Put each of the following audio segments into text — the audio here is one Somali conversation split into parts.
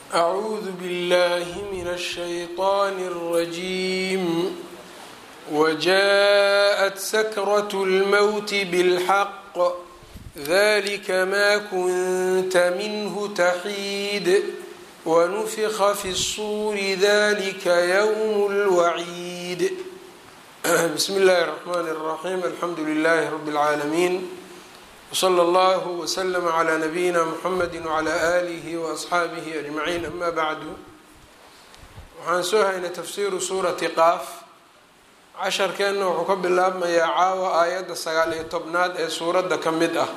أعوذ بالله من الشيطان الرجيم وجاءت سكرة الموت بالحق ذلك ما كنت منه تحيد ونفخ في الصور ذلك يوم الوعيد بسم الله الرحمن الرحيم الحمد لله رب العالمين وصلى الله وسلم على نبيina mحamedi وعlى آlih وأصxaabihi أجمaعiin ama bعdu waxaan soo haynay tafsiru suurati qaaf casharkeenna wuxuu ka bilaabmayaa caawa aayadda sagaal iyo tobnaad ee suuradda ka mid ah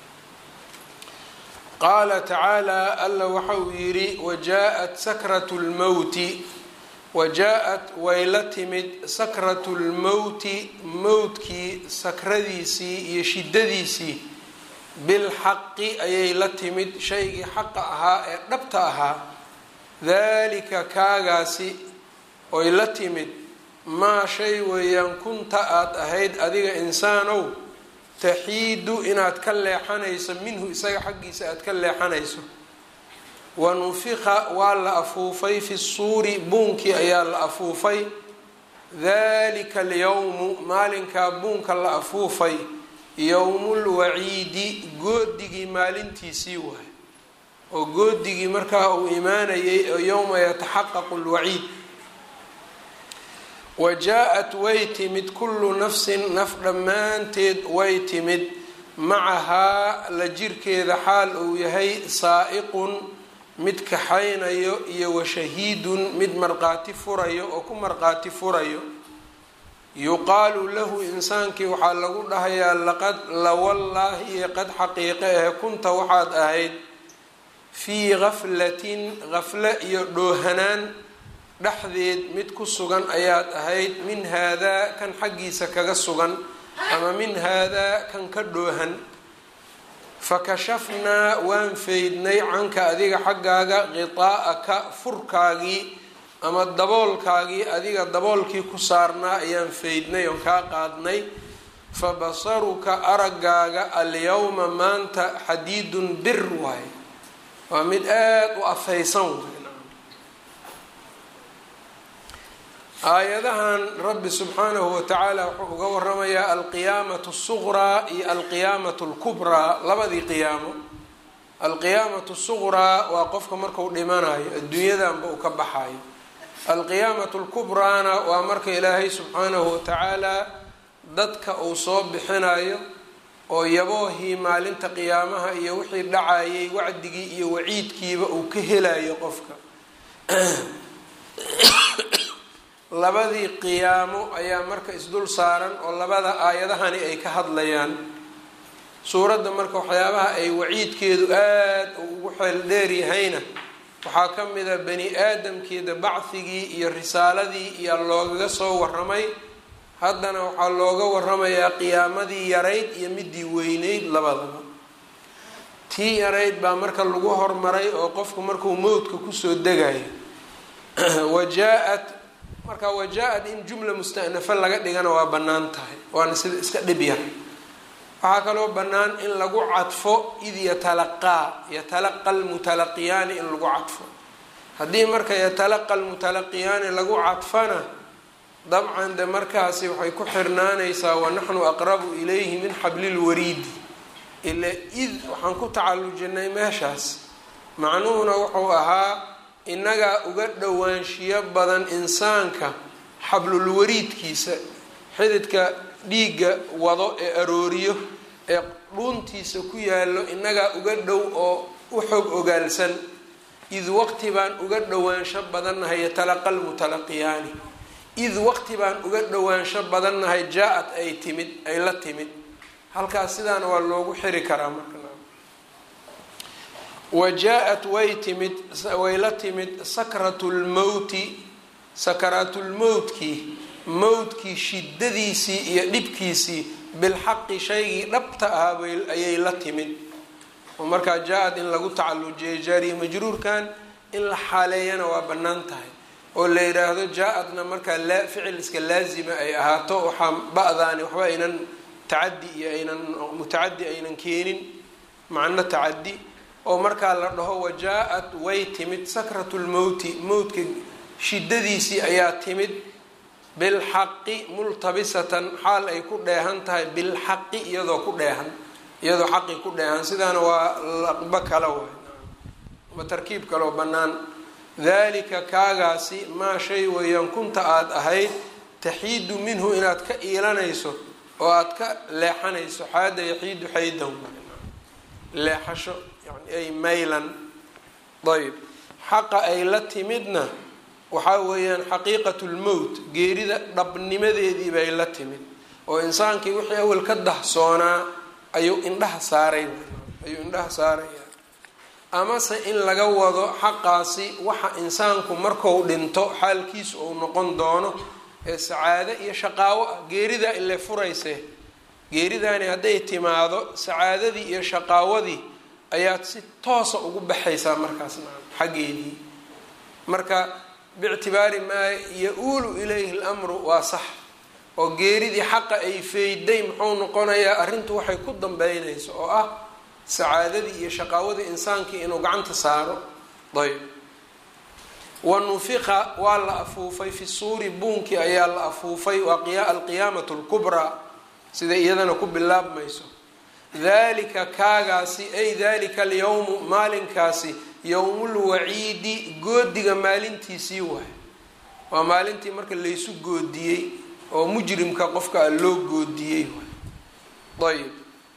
qaala tacaalى alla waxa uu yidhi wajaءat sakraة اlmowti wajaa-at way la timid sakratu lmowti mowtkii sakradiisii iyo shidadiisii bilxaqi ayay la timid shaygii xaqa ahaa ee dhabta ahaa daalika kaagaasi oy la timid maa shay weeyaan kunta aada ahayd adiga insaanow taxiidu inaad ka leexanayso minhu isaga xaggiisa aada ka leexanayso wanufiqa waa la afuufay fi suuri buunkii ayaa la afuufay dalika alyowmu maalinkaa buunka la afuufay yowmulwaciidi goodigii maalintiisii waay oo goodigii markaa uu imaanayay oo yowma yataxaqaqu lwaciid wa jaa-at way timid kullu nafsin naf dhammaanteed way timid macahaa la jirkeeda xaal uu yahay saa'iqun mid kaxaynayo iyo washahiidun mid marqaati furayo oo ku marqaati furayo yuqaalu lahu insaankii waxaa lagu dhahayaa laqad lawallaahi iyo qad xaqiiqe ahe kunta waxaad ahayd fii gaflatin gafle iyo dhoohanaan dhexdeed mid ku sugan ayaad ahayd min haadaa kan xaggiisa kaga sugan ama min haadaa kan ka dhoohan fakashafnaa waan faydnay canka adiga xaggaaga qitaa'aka furkaagii ama daboolkaagii adiga daboolkii ku saarnaa ayaan faydnay oon kaa qaadnay fa basaruka araggaaga alyawma maanta xadiidun bir waay waa mid aada u afaysan waay aayadahan rabbi subxaanahu watacaala wuxuu uga waramayaa alqiyaamatu suqraa iyo alqiyaamatu lkubraa labadii qiyaamo alqiyaamatu suqraa waa qofka marku dhimanayo adduunyadanba uu ka baxayo alqiyaamatu lkubraana waa marka ilaahay subxaanahu watacaala dadka uu soo bixinayo oo yaboohii maalinta qiyaamaha iyo wixii dhacayay wacdigii iyo waciidkiiba uu ka helayo qofka labadii qiyaamo ayaa marka isdul saaran oo labada aayadahani ay ka hadlayaan suuradda marka waxyaabaha ay waciidkeedu aada ugu xeel dheeryahayna waxaa ka mida bani aadamkeeda bacdigii iyo risaaladii iyo loogaga soo waramay haddana waxaa looga waramayaa qiyaamadii yarayd iyo midii weyneyd labadaba tii yarayd baa marka lagu hormaray oo qofku markuu mowdka kusoo degayo wajaa-at marka wajaa-ad in jumla mustanafa laga dhigana waa bannaan tahay waana sida iska dhib yar waxaa kaloo bannaan in lagu cadfo id yatalaqaa yatalaqa lmutalaqiyaani in lagu cadfo haddii marka yatalaqa lmutalaqiyaani lagu cadfana dabcan de markaasi waxay ku xirnaanaysaa wanaxnu aqrabu ilayhi min xablilwariidi ila id waxaan ku tacallujinay meeshaas macnuhuna wuxuu ahaa innagaa uga dhowaanshiyo badan insaanka xablulwariidkiisa xididka dhiigga wado ee arooriyo ee dhuuntiisa ku yaallo innagaa uga dhow oo u xog ogaalsan id waqti baan uga dhowaansho badannahay yatalaqa lmutalaqiyaani id waqti baan uga dhowaansho badannahay jaa-ad ay timid ay la timid halkaas sidaana waa loogu xiri karaa marka wa jaa-at way timid way la timid sakratu lmowti sakaraatulmowtkii mowdkii shidadiisii iyo dhibkiisii bilxaqi shaygii dhabta ahaa ayay la timid oo markaa jaa-ad in lagu tacalujiyay jaariya majruurkan in la xaaleeyana waa bannaan tahay oo la yidhaahdo jaa-adna markaa laa ficil iska laazima ay ahaato waxaa ba-daani waxba aynan tacadi iyo aynan mutacadi aynan keenin macno tacadi oo markaa la dhaho wajaa-at way timid sakratu lmowti mowtka shiddadiisii ayaa timid bilxaqi multabisatan xaal ay ku dheehan tahay bilxaqi iyadoo ku dheehan iyadoo xaqi ku dheehan sidaana waa laqba kale waay ma tarkiib kaloo bannaan dalika kaagaasi maa shay weeyaan kunta aada ahayd taxiidu minhu inaad ka iilanayso oo aada ka leexanayso xaada yaxiidu xaydan leexasho yani ay maylan ayb xaqa ay la timidna waxaa weeyaan xaqiiqatu lmowt geerida dhabnimadeedii bay la timid oo insaankii wixii awel ka dahsoonaa ayuu indhaha saaray ayuu indhaha saaraya amase in laga wado xaqaasi waxa insaanku marku dhinto xaalkiisu uu noqon doono ee sacaado iyo shaqaawo ah geeridaa ile furayse geeridaani hadday timaado sacaadadii iyo shaqaawadii ayaad si toosa ugu baxaysaa markaas xaggeedii marka biictibaari maa ya-uulu ilayhi lamru waa sax oo geeridii xaqa ay feyday muxuu noqonayaa arrintu waxay ku dambeynayso oo ah sacaadadii iyo shaqaawadii insaankii inuu gacanta saaro ayb wa nufiqa waa la afuufay fi suuri buunkii ayaa la afuufay waa alqiyaamatu lkubraa sida iyadana ku bilaabmayso dalika kaagaasi ay dalika alyawmu maalinkaasi yowmulwaciidi goodiga maalintiisii waay waa maalintii marka laysu goodiyey oo mujrimka qofka loo goodiyey waay ayb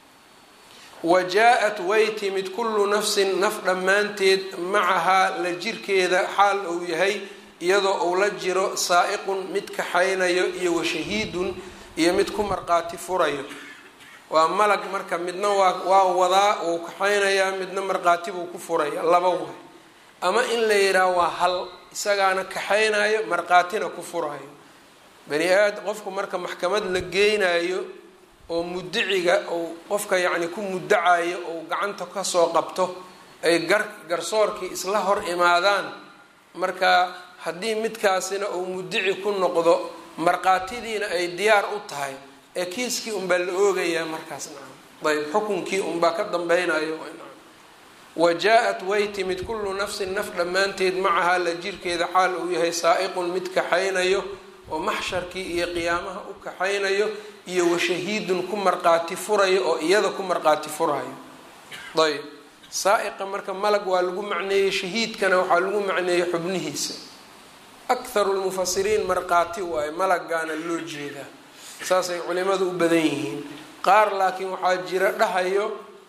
wa jaa-at way timid kullu nafsin naf dhammaanteed macahaa la jirkeeda xaal uu yahay iyadoo uu la jiro saa-iqun mid kaxaynayo iyo washahiidun iyo mid ku marqaati furayo waa malag marka midna waa waa wadaa uu kaxaynayaa midna marqaati buu ku furaya laba waay ama in la yidhaah waa hal isagaana kaxaynayo marqaatina ku furayo bani aad qofku marka maxkamad la geynayo oo mudiciga ou qofka yacni ku mudacayo ou gacanta kasoo qabto ay gar garsoorkii isla hor imaadaan marka haddii midkaasina uu mudici ku noqdo markhaatidiina ay diyaar u tahay ee kiiskii unbaa la oogayaa markaas nacam ayb xukunkii unbaa ka dambeynayo wa jaa-at way timid kullu nafsin naf dhammaanteed macahaa la jirkeeda xaal uu yahay saa-iqun mid kaxaynayo oo maxsharkii iyo qiyaamaha u kaxaynayo iyo washahiidun ku marqaati furayo oo iyada ku marqaati furayo ayb saa-iqa marka malag waa lagu macneeyey shahiidkana waxaa lagu macneeyey xubnihiisa akharu lmufasiriin marqaati waaye malagaana loo jeedaa saasay culimadu u badan yihiin qaar laakiin waxaa jira dhahayo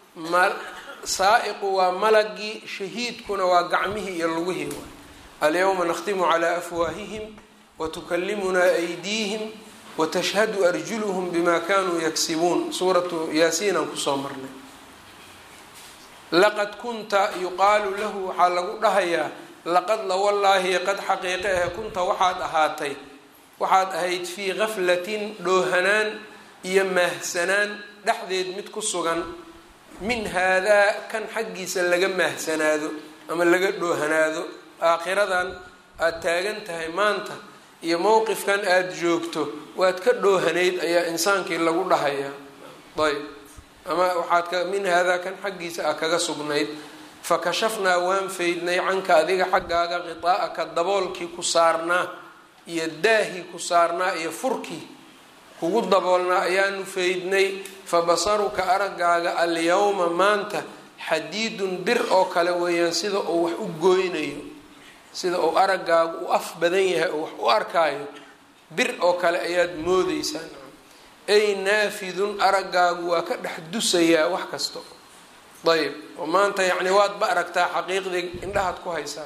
saa-iqu waa malagii shahiidkuna waa gacmihii iyo lugihii waay alyawma nakhtimu calaa afwaahihim watukallimunaa aydiihim watashhadu arjuluhum bima kanuu yaksibuun suuratu yaasiinaan kusoo marnay laqad kunta yuqaalu lahu waxaa lagu dhahayaa laqad lawallaahi qad xaqiiqe ahe kunta waxaad ahaatay waxaad ahayd fii gaflatin dhoohanaan iyo maahsanaan dhexdeed mid ku sugan min haadaa kan xaggiisa laga maahsanaado ama laga dhoohanaado aakhiradan aada taagan tahay maanta iyo mowqifkan aada joogto waad ka dhoohanayd ayaa insaankii lagu dhahayaa ayb ama waxaad ka min haadaa kan xaggiisa a kaga sugnayd fakashafnaa waan faydnay canka adiga xaggaaga qitaa'aka daboolkii ku saarnaa iyo daahii ku saarnaa iyo furkii kugu daboolnaa ayaanu faydnay fabasaruka araggaaga alyawma maanta xadiidun bir oo kale weeyaan sida uu wax u gooynayo sida uu araggaagu u af badan yahay oo wax u arkaayo bir oo kale ayaad moodeysaa ay naafidun araggaagu waa ka dhex dusayaa wax kasto ayb oo maanta yacni waadba aragtaa xaqiiqdii indhahaad ku haysaan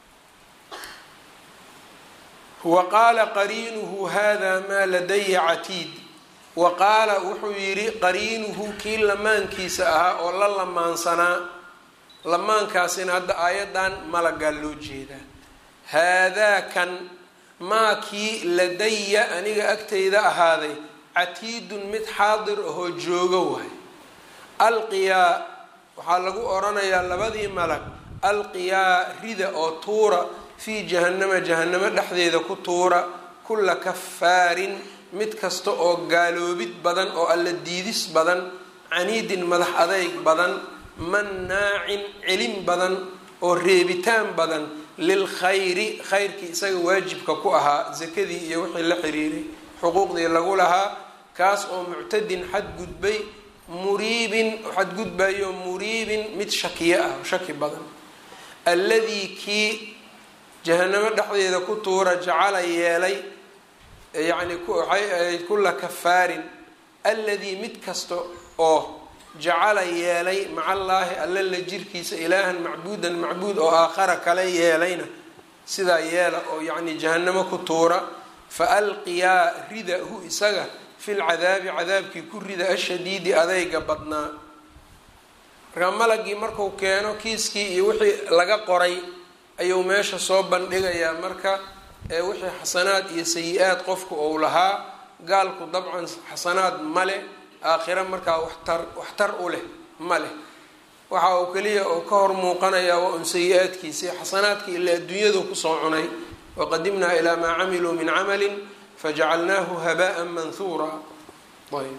wa qaala qariinuhu hada maa ladaya catiid wa qaala wuxuu yidhi qariinuhu kii lamaankiisa ahaa oo la lamaansanaa lamaankaasina hadda aayadan malagaa loo jeedaa haadaa kan maa kii ladaya aniga agtayda ahaaday catiidun mid xaadir ahoo joogo waay alqiyaa waxaa lagu oranayaa labadii malag alqiyaa rida oo tuura fii jahannama jahannamo dhexdeeda ku tuura kulla kafaarin mid kasta oo gaaloobid badan oo alla diidis badan caniidin madax adayg badan mannaacin celin badan oo reebitaan badan lilkhayri khayrkii isaga waajibka ku ahaa sakadii iyo wixii la xiriiray xuquuqdii lagu lahaa kaas oo muctadin xadgudbay muriibin xadgudbayo muriibin mid shakiyo ah shaki badan alladii kii jahanamo dhexdeeda ku tuura jacala yeelay yacni waxay ahayd kulla kafaarin alladii mid kasta oo jacala yeelay maca allaahi alla la jirkiisa ilaahan macbuudan macbuud oo aakhara kale yeelayna sidaa yeela oo yacni jahanamo ku tuura fa alqiyaa rida hu isaga fi lcadaabi cadaabkii ku rida ashadiidi adayga badnaa markaa malagii marku keeno kiiskii iyo wixii laga qoray ayuu meesha soo bandhigayaa marka wixii xasanaad iyo sayi-aad qofku ou lahaa gaalku dabcan xasanaad ma leh aakhiro markaa waxtar waxtar u leh ma leh waxa uu keliya uu ka hor muuqanayaa waa un sayi-aadkiisi xasanaadka ilaa adduunyadu kusoo cunay waqadimnaa ilaa maa camiluu min camalin fajacalnaahu habaan manhuura ayb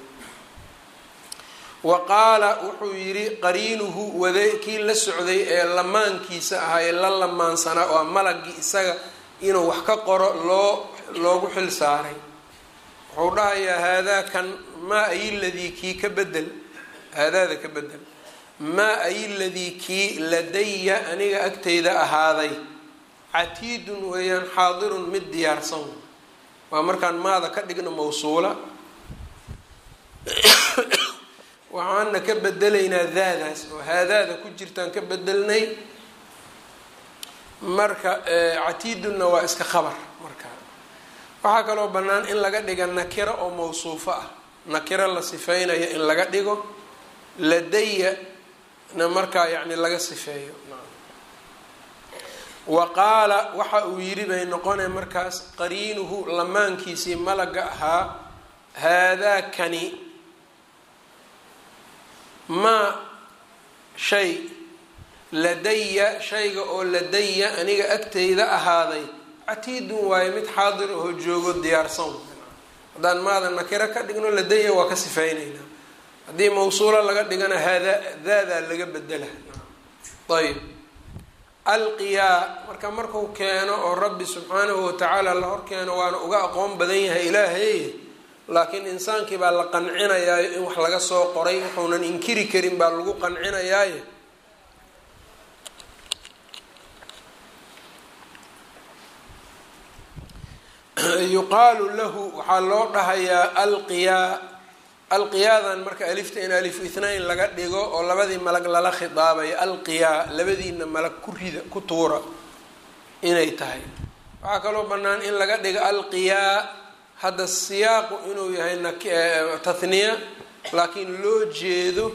wa qaala wuxuu yidhi qariinuhu wade kii la socday ee lamaankiisa ahaa ee la lamaansanaa oo malagii isaga inuu wax ka qoro loo loogu xil saaray wuxuu dhahayaa haadaa kan maa ay ladii kii ka bedel haadaada ka bedel maa ay ladii kii ladaya aniga agtayda ahaaday catiidun weeyaan xaadirun mid diyaarsan waa markaan maada ka dhigno mawsuula waxaana ka bedelaynaa daadaas oo haadaada ku jirtaan ka bedelnay marka catiidunna waa iska khabar marka waxaa kaloo bannaan in laga dhiga nakiro oo mawsuufo ah nakiro la sifeynayo in laga dhigo ladaya na markaa yacni laga sifeeyo wa qaala waxa uu yidhi bay noqonay markaas qariinuhu lamaankiisii malaga ahaa haadaa kani maa shay ladaya shayga oo ladaya aniga agtayda ahaaday catiidun waayo mid xaadir oo joogo diyaarsan haddaan maada nakiro ka dhigno ladaya waa ka sifeyneynaa haddii mawsuulo laga dhigana haada daadaa laga bedela ayb alqiyaa marka marku keeno oo rabbi subxaanahu watacaala la hor keeno waana uga aqoon badan yahay ilaahay laakiin insaankii baa la qancinayaayo in wax laga soo qoray wuxuunan inkiri karin baa lagu qancinayaaye yuqaalu lahu waxaa loo dhahayaa alqiyaa alqiyaadan marka alifta in alifu ithnain laga dhigo oo labadii malag lala khidaabayo alqiyaa labadiina malag ku rida ku tuura inay tahay waxaa kaloo bannaan in laga dhigo alqiyaa hadda siyaaqu inuu yahay tathniya laakiin loo jeedo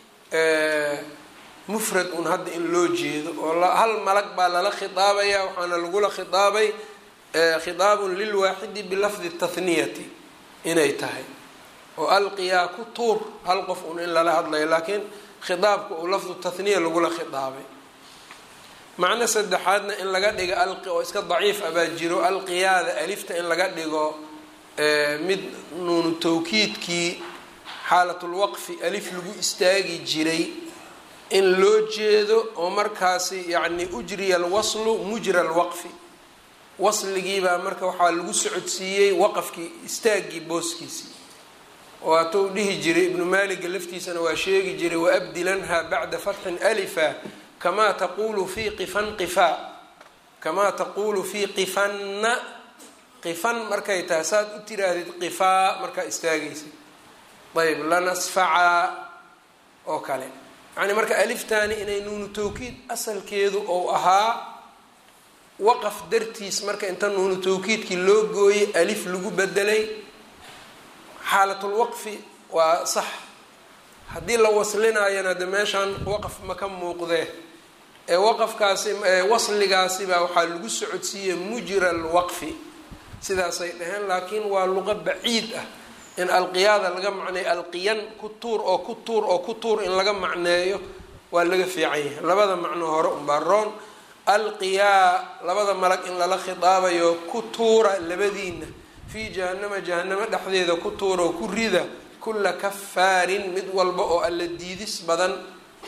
mufrad un hadda in loo jeedo oo hal malag baa lala khidaabaya waxaana lagula khidaabay khidaabun lilwaaxidi bilafdi tathniyati inay tahay oo alqiyaa ku tuur hal qof un in lala hadlayo laakiin khidaabka uu lafdu tathniya lagula khidaabay macno saddexaadna in laga dhigo alqi oo iska daciif abaa jiro alqiyaada alifta in laga dhigo mid nuunu tawkiidkii xaalatulwaqfi alif lagu istaagi jiray in loo jeedo oo markaasi yacni ujriya alwaslu mujra alwaqfi wasligiibaa marka waxaa lagu socodsiiyey waqafkii istaaggii booskiisii oo hatuu dhihi jiray ibnu maaliga laftiisana waa sheegi jiray waabdilanha bacda fatxin alifa kamaa taqulu fii qifan qifaa kamaa taquulu fii qifanna qifan markay tahay saad u tiraahdid qifaa markaa istaagaysa ayb lanasfacaa oo kale yacni marka aliftaani inay nuunu tawkiid asalkeedu ou ahaa waqaf dartiis marka inta nuunu tawkiidkii loo gooyey alif lagu bedelay xaalatulwaqfi waa sax haddii la waslinaayana de meeshaan waqaf ma ka muuqdee ee waqafkaasi wasligaasi baa waxaa lagu socodsiiyey mujra alwaqfi sidaasay dhaheen laakiin waa luqa baciid ah in alqiyaada laga macneeyo alqiyan ku tuur oo ku tuur oo ku tuur in laga macneeyo waa laga fiican yahay labada macno hore unbaa roon alqiyaa labada malag in lala khidaabayo ku tuura labadiina fii jahanama jahanamo dhexdeeda ku tuura oo ku rida kulla kafaarin mid walba oo alla diidis badan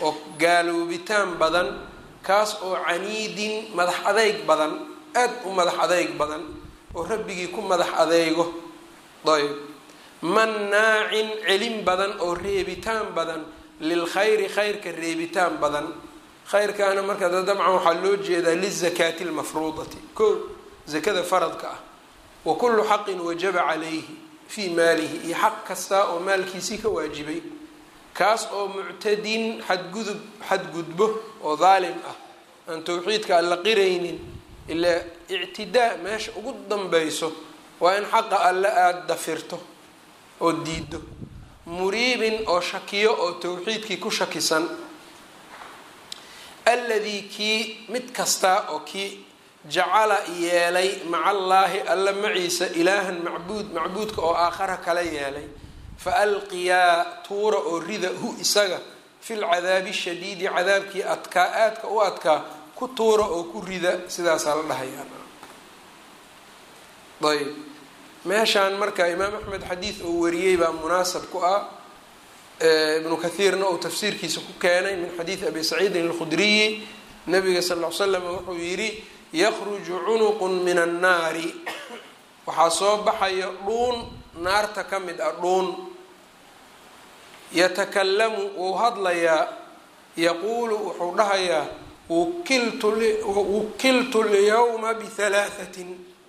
oo gaaloobitaan badan kaas oo caniidin madax adeyg badan aad u madax adeyg badan oo rabbigii ku madax adeego ayb mannaacin celin badan oo reebitaan badan lilkhayri khayrka reebitaan badan khayrkaana marka dabcan waxaa loo jeedaa lizakaati lmafruudati ko zakada faradka ah wa kullu xaqin wajaba calayhi fii maalihi iyo xaq kasta oo maalkiisii ka waajibay kaas oo muctadin xadgudub xadgudbo oo daalim ah aan towxiidka alla qiraynin ilaa ictidaa meesha ugu danbeyso waa in xaqa alle aada dafirto oo diido muriibin oo shakiyo oo towxiidkii ku shakisan alladii kii mid kasta oo kii jacala yeelay maca allaahi alla maciisa ilaahan macbuud macbuudka oo aakhara kala yeelay fa alqiyaa tuura oo rida hu isaga fil cadaabi shadiidi cadaabkii adkaa aadka u adkaa ku tuura oo ku rida sidaasaa la dhahayaa ayb meeshaan marka imaam axmed xadiid oo wariyey baa munaasab ku ah ibnu kathiirna uu tafsiirkiisa ku keenay min xadiidi abi saciidin alkhudriyi nabiga sal l slam wuxuu yidhi yakhruju cunuqun min annaari waxaa soo baxaya dhuun naarta ka mid ah dhuun yatakalamu wuu hadlayaa yaquulu wuxuu dhahayaa wukiltu lyawma bihalaahatin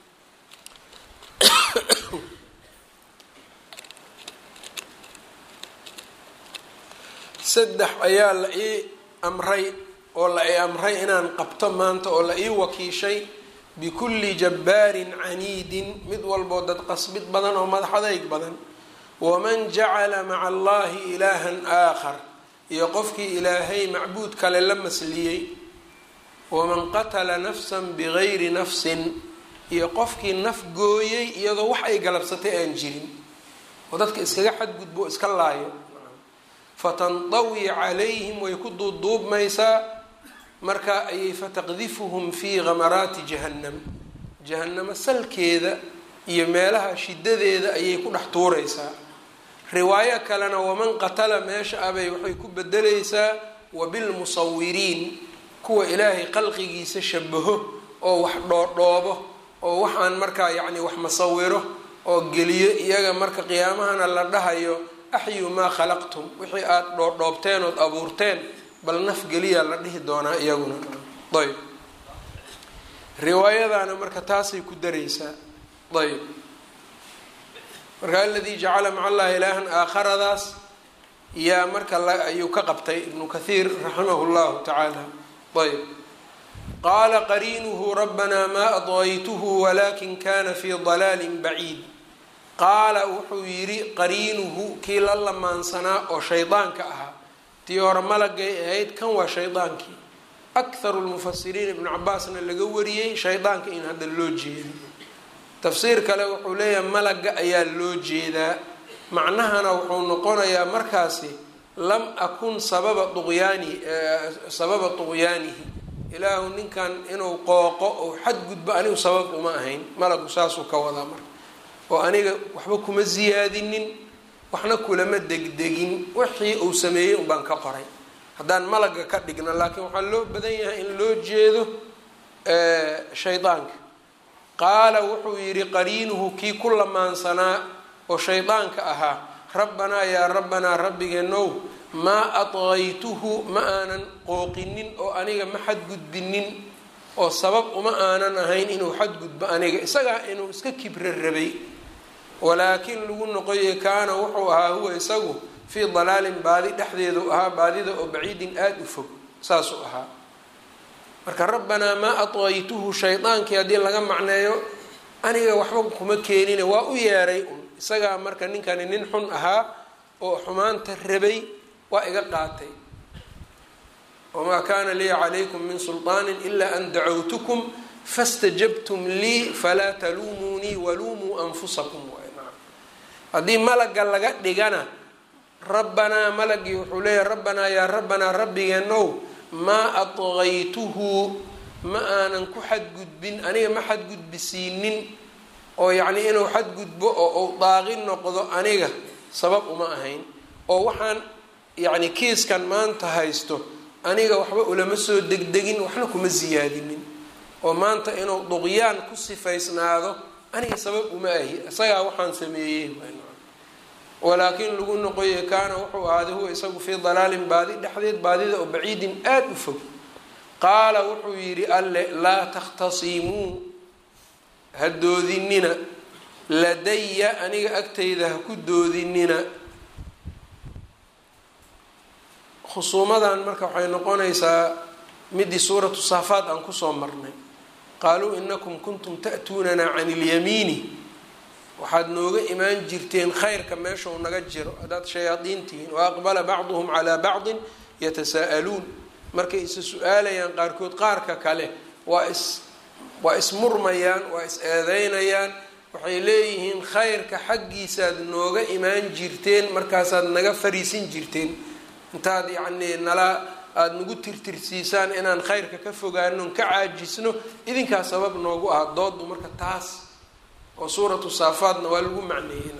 saddex ayaa la ii amray oo la ii amray inaan qabto maanta oo la ii wakiishay bikulli jabbaarin caniidin mid walboo dad qasbid badan oo madax adayg badan waman jacala maca allahi ilaahan aakhar iyo qofkii ilaahay macbuud kale la masliyey waman qatala nafsan bigayri nafsin iyo qofkii naf gooyey iyadoo wax ay galabsatay aan jirin oo dadka iskaga xadgudbo iska laayo fatandawi calayhim way ku duuduubmaysaa marka ayay fataqdifuhum fii ghamaraati jahannam jahannamo salkeeda iyo meelaha shidadeeda ayay ku dhex tuuraysaa riwaayo kalena waman qatala meesha abay waxay ku bedelaysaa wabilmusawiriin kuwa ilaahay khalqigiisa shabaho oo wax dhoodhoobo oo waxaan markaa yacni wax masawiro oo geliyo iyaga marka qiyaamahana la dhahayo axyu maa khalaqtum wixii aada dhoodhoobteen ood abuurteen bal naf geliyaa la dhihi doonaa iyaguna ayb riwaayadaana marka taasay ku daraysaa ayb marka aladii jacala maca allahi ilaahan aakharadaas yaa marka ayuu ka qabtay ibnu kathiir raximahu llahu tacaala ayb qaala qariinuhu rabbanaa maa adwaytuhu walakin kana fii dalaalin baciid qaala wuxuu yidhi qariinuhu kii la lamaansanaa oo shaydaanka ahaa tii hore malagay ahayd kan waa shaydaankii akharu lmufasiriin ibnu cabaasna laga wariyey shaydaanka in hadda loo jeedo tafsiir kale wuxuu leeyahay malaga ayaa loo jeedaa macnahana wuxuu noqonayaa markaasi lam akun sababa duqyaanihi sababa duqyaanihi ilaahu ninkan inuu qooqo oo xadgudbo anigu sabab uma ahayn malagu saasuu ka wadaa marka oo aniga waxba kuma siyaadinin waxna kulama degdegin wixii uu sameeyey unbaan ka qoray haddaan malaga ka dhigno laakiin waxaa loo badan yahay in loo jeedo shaydaanka qaala wuxuu yidhi qariinuhu kii ku lamaansanaa oo shaydaanka ahaa rabbanaa yaa rabbanaa rabbigeenow maa adqaytuhu ma aanan qooqinin oo aniga ma xadgudbinin oo sabab uma aanan ahayn inuu xadgudbo aniga isagaa inuu iska kibra rabay walaakin lagu noqoye kaana wuxuu ahaa huwa isagu fii dalaalin baadi dhexdeedu ahaa baadida oo baciidin aada u fog saasuu ahaa marka rabbanaa maa adqaytuhu shaydaankii haddii laga macneeyo aniga waxba kuma keenine waa u yeeray un isagaa marka ninkani nin xun ahaa oo xumaanta rabay waa iga qaatay wamaa kaana lii calaykum min sulطaani ilaa an dacawtukum fastajabtum lii falaa taluumuunii waluumuu anfusakum haddii malaga laga dhigana rabbanaa malagii wuxuu leeyahay rabbanaa yaa rabbanaa rabbigeenow maa adqaytuhu ma aanan ku xadgudbin aniga ma xadgudbisiinin oo yacnii inuu xadgudbo oo uu daaqi noqdo aniga sabab uma ahayn oo waxaan yacni kiiskan maanta haysto aniga waxba ulama soo degdegin waxna kuma siyaadinin oo maanta inuu duqyaan ku sifaysnaado aniga sabab uma ahi isagaa waxaan sameeyey walaakiin lagu noqoye kaana wuxuu ahaaday huwa isagu fii dalaalin baadi dhexdeed baadida oo baciidin aada u fog qaala wuxuu yidhi alle laa takhtasimuu ha doodinina ladaya aniga agtayda ha ku doodinina khusuumadan marka waxay noqonaysaa midii suuratu saafaad aan kusoo marnay qaaluu inakum kuntum ta'tuunanaa cani ilyamiini waxaad nooga imaan jirteen khayrka meeshau naga jiro haddaad shayaadiin tihiin wa aqbala bacduhum calaa bacdin yatasaa'aluun markay isa su-aalayaan qaarkood qaarka kale waa is waa ismurmayaan waa is eedeynayaan waxay leeyihiin khayrka xaggiisaad nooga imaan jirteen markaasaad naga fariisin jirteen intaad yacnii nala aada nagu tirtirsiisaan inaan khayrka ka fogaano ka caajisno idinkaa sabab noogu ah doodu marka taas oo suuratu saafaadna waa lagu macneeyey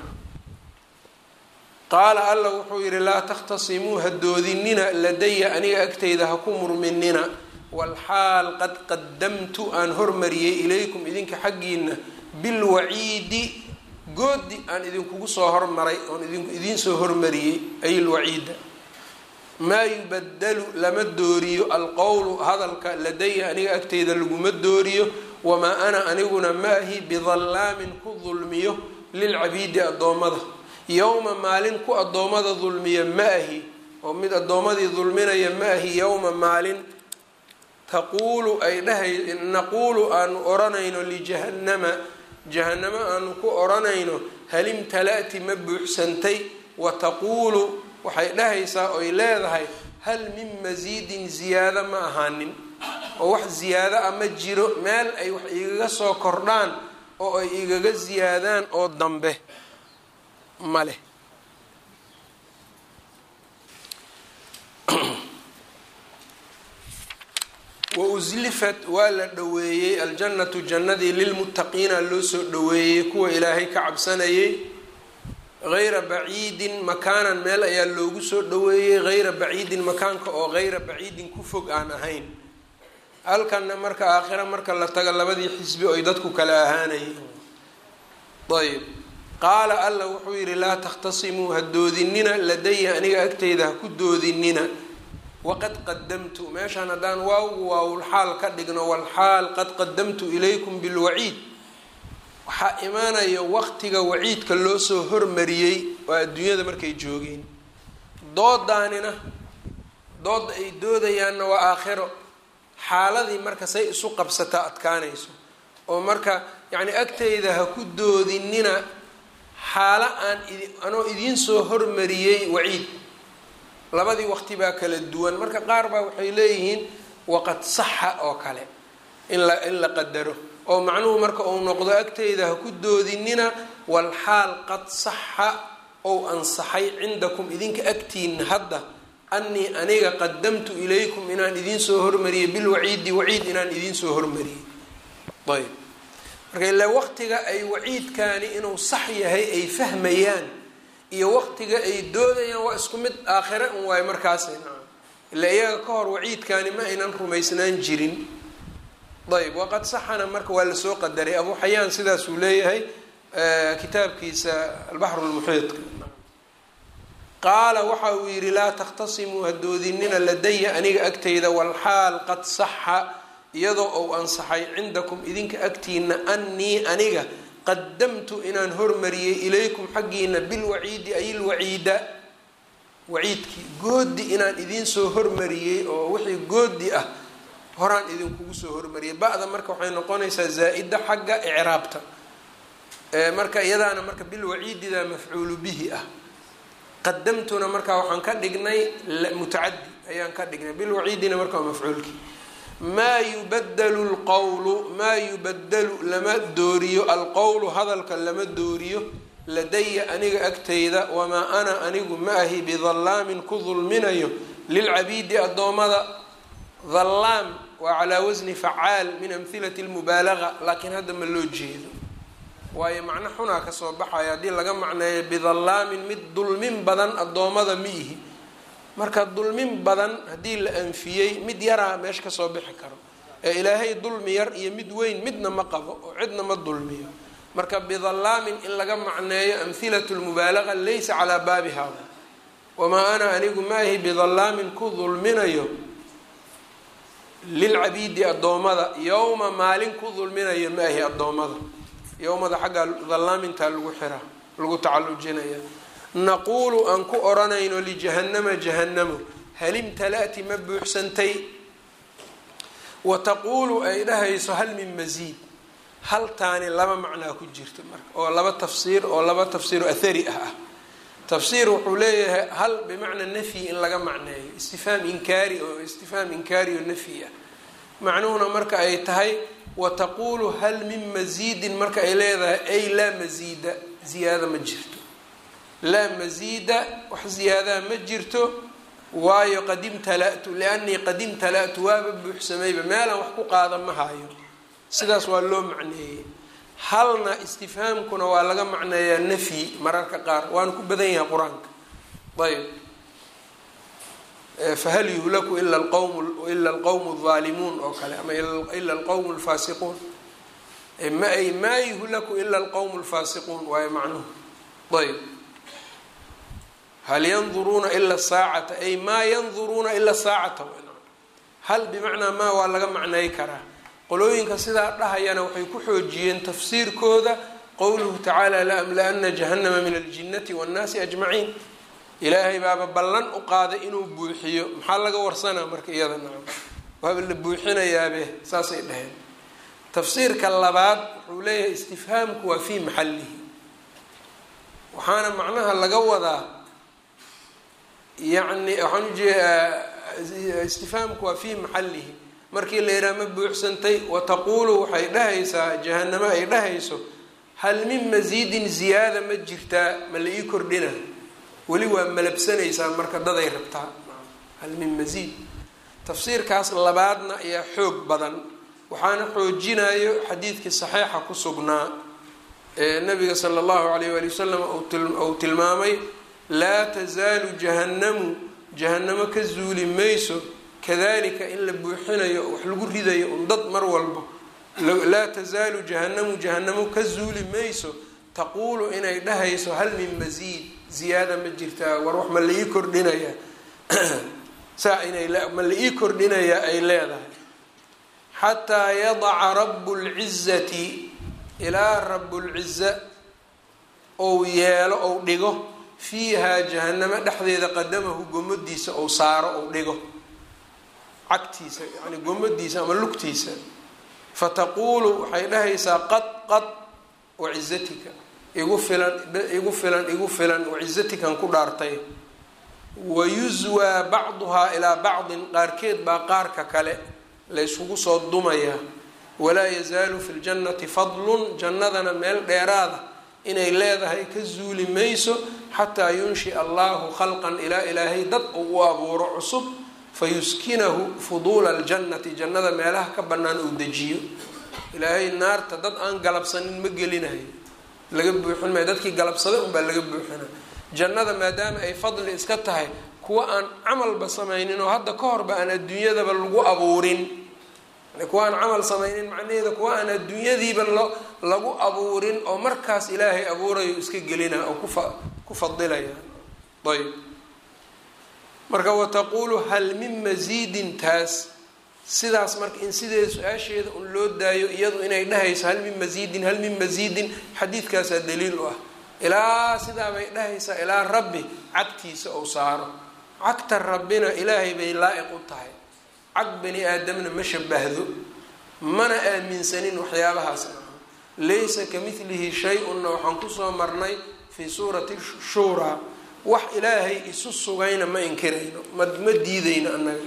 qaala alla wuxuu yidhi laa takhtasimuu ha doodinina ladaya aniga agtayda ha ku murminina walxaal qad qadamtu aan hormariyey ilaykum idinka xaggiina bilwaciidi goodi aan idinkugu soo hormaray oon idiin soo hormariyey ay lwaciida maa yubadalu lama dooriyo alqowlu hadalka ladaya aniga agtayda laguma dooriyo wamaa ana aniguna maahi bidallaamin ku dulmiyo lilcabiidi addoommada yowma maalin ku addoommada dulmiya ma ahi oo mid addoommadii dulminaya ma ahi yowma maalin taquulu ay dhahay naquulu aanu odhanayno lijahannama jahannamo aanu ku odhanayno halimtala'ti ma buuxsantay wa taquulu waxay dhahaysaa oy leedahay hal min masiidin ziyaado ma ahaanin oo wax ziyaado a ma jiro meel ay wax igaga soo kordhaan oo ay igaga ziyaadaan oo dambe ma leh wa uslifat waa la dhoweeyey aljannatu jannadii lilmuttaqiina loo soo dhoweeyey kuwa ilaahay ka cabsanayay hayra baciidin makaanan meel ayaa loogu soo dhoweeyey hayra baciidin makaanka oo hayra baciidin ku fog aan ahayn halkanna marka aakhira marka la tago labadii xisbi oy dadku kala ahaanayeen ayb qaala alla wuxuu yidhi laa takhtasimuu ha doodinina ladaya aniga agtayda ha ku doodinina waqad qadamtu meeshaan haddaan waawgu waawulxaal ka dhigno walxaal qad qadamtu ilaykum bilwaciid waxaa imaanaya waqtiga waciidka loo soo hormariyey oo adduunyada markay joogeen doodaanina dooda ay doodayaanna waa aakhiro xaaladii marka say isu qabsataa adkaanayso oo marka yacni agtayda ha ku doodinina xaalo aan idi anoo idiin soo hormariyey waciid labadii waqti baa kala duwan marka qaar baa waxay leeyihiin waqad saxa oo kale in la in la qadaro oo macnuhu marka uu noqdo agtayda ha ku doodinina walxaal qad saxa ou ansaxay cindakum idinka agtiina hadda annii aniga qadamtu ilaykum inaan idiin soo hormariyey bilwaciidi waciid inaan idiin soo hormariyey ayb marka ilaa waqtiga ay waciidkaani inuu sax yahay ay fahmayaan iyo waqtiga ay doodayaan waa isku mid aakhire un waayo markaasay nacam ilaa iyaga ka hor waciidkaani ma aynan rumaysnaan jirin ayb waqad saxana marka waa lasoo qadaray abu xayaan sidaasuu leeyahay kitaabkiisa albaxru lmuxiidka qaala waxa uu yidhi laa takhtasimuu hadoodinina ladaya aniga agtayda walxaal qad saxa iyadoo ou ansaxay cindakum idinka agtiina annii aniga qadamtu inaan hormariyey ilaykum xaggiina bilwaciidi ay ilwaciida waciidkii goodi inaan idiin soo hormariyey oo wixii goodi ah horaan idinkugu soo hormariyay ba-da marka waxay noqonaysaa zaa-ida xagga icraabta marka iyadaana marka bilwaciidida mafcuulu bihi ah qadamtuna marka waxaan ka dhignay mutacadi ayaan ka dhignay bilwaciidina marka waa mafcuulkii maa yubadalu lqowlu maa yubadalu lama dooriyo alqowlu hadalka lama dooriyo ladaya aniga agtayda wamaa ana anigu ma ahi bidallaamin ku dulminayo lilcabiidi addoommada dhallaam waa calaa wasni facaal min amhilati lmubaalaga laakiin hadda ma loo jeedo waayo macno xunaa kasoo baxaya haddii laga macneeyo bidallaamin mid dulmin badan addoommada ma ihi marka dulmin badan haddii la anfiyey mid yaraa meesha kasoo bixi karo ee ilaahay dulmi yar iyo mid weyn midna ma qabo oo cidna ma dulmiyo marka bidallaamin in laga macneeyo amhilatu lmubaalaga laysa calaa baabiha wamaa ana anigu maahi bidallaamin ku dulminayo lilcabiidi addoommada yowma maalin ku dulminayo maahi addoommada yowmada xaggaa dallaamintaa lagu xiraa lagu tacallujinaya naquulu aan ku odhanayno lijahannama jahannamo hal imtala'ti ma buuxsantay wa taquulu ay dhahayso hal min masiid haltaani laba macnaa ku jirta marka oo laba tafsiir oo laba tafsiiro athari ah ah tafsiir wuxuu leeyahay hal bimacna nafyi in laga macneeyo istifhaam inkaari oo istifhaam inkaari oo nafyi ah macnuhuna marka ay tahay wa taquulu hal min masiidin marka ay leedahay ay laa masiida ziyaada ma jirto laa masiida wax ziyaadaa ma jirto waayo qad imtala'tu liannii qad imtala'tu waaba buuxsamayba meelaan wax ku qaada ma hayo sidaas waa loo macneeyey halna istifhaamkuna waa laga macneeyaa nafyi mararka qaar waana ku badan yahay qur-aanka ayb fahal yuhlaku ila lqowm ila alqowmu aldaalimuun oo kale ama ila alqowmu alfaasiquun ma ay maa yuhlaku ila alqowmu alfaasiquun waayo macnuhu ayb hal yanduruuna ila saacata ay maa yanduruuna ila saacata hal bimacnaa maa waa laga macnay karaa qolooyinka sidaa dhahayana waxay ku xoojiyeen tafsiirkooda qowluhu tacaala laamla-ana jahannama min aljinnati waannaasi ajmaciin ilaahay baaba ballan u qaaday inuu buuxiyo maxaa laga warsanaa marka iyada nacam waaba la buuxinayaabe saasay dhaheen tafsiirka labaad wuxuu leeyahay istifhaamku waa fii maxallihi waxaana macnaha laga wadaa yacni waxaan ujeedaa istifhaamku waa fii maxallihi markii la yidhaha ma buuxsantay wa taquulu waxay dhahaysaa jahanamo ay dhahayso hal min masiidin ziyaada ma jirtaa ma la ii kordhina weli waa malabsanaysaa marka daday rabtaa hal min masiid tafsiirkaas labaadna ayaa xoog badan waxaana xoojinayo xadiidkii saxiixa ku sugnaa ee nabiga sala allahu alayh waali wasalam uu tilmaamay laa tasaalu jahannamu jahannamo ka zuuli mayso kadalika in la buuxinayo wax lagu ridayo un dad mar walba laa tasaalu jahannamu jahanamo ka zuuli mayso taquulu inay dhahayso hal min masiid ziyaada ma jirtaa war wax ma la ii kordhinayaa saa inay ma la ii kordhinayaa ay leedahay xataa yadaca rabu lcizati ilaa rabulciza ou yeelo ou dhigo fiihaa jahanamo dhexdeeda qadamahu gomadiisa ou saaro ou dhigo cagtiisa yani gomadiisa ama lugtiisa fataquulu waxay dhahaysaa qad qad wacizatika igu filan igu filan igu filan wacizatikan ku dhaartay wayuswaa bacduhaa ilaa bacdin qaarkeed baa qaarka kale layskugu soo dumayaa walaa yazaalu fi ljannati fadlun jannadana meel dheeraada inay leedahay ka zuuli mayso xataa yunshia allahu khalqan ilaa ilaahay dad uu u abuuro cusub fayuskinahu fuduula aljannati jannada meelaha ka bannaan uu dejiyo ilaahay naarta dad aan galabsanin ma gelinayo laga buuxin maayo dadkii galabsada unbaa laga buuxina jannada maadaama ay fadli iska tahay kuwa aan camalba samaynin oo hadda ka horba aan adduunyadaba lagu abuurin kuwa aan camal samaynin macnaheeda kuwa aan adduunyadiiba lo lagu abuurin oo markaas ilaahay abuurayo iska gelina oo kufa ku fadilaya ayb marka wataquulu hal min masiidin taas sidaas marka in sideeda su-aasheeda un loo daayo iyadu inay dhahayso hal min masiidin hal min masiidin xadiidkaasaa daliil u ah ilaa sidaa bay dhahaysaa ilaa rabbi cagtiisa ou saaro cagta rabbina ilaahay bay laa-iq u tahay cag bani aadamna ma shabahdo mana aaminsanin waxyaabahaas laysa ka midlihi shay-unna waxaan kusoo marnay fii suurati shuuraa wax ilaahay isu sugayna ma inkirayno ma ma diidayno annaga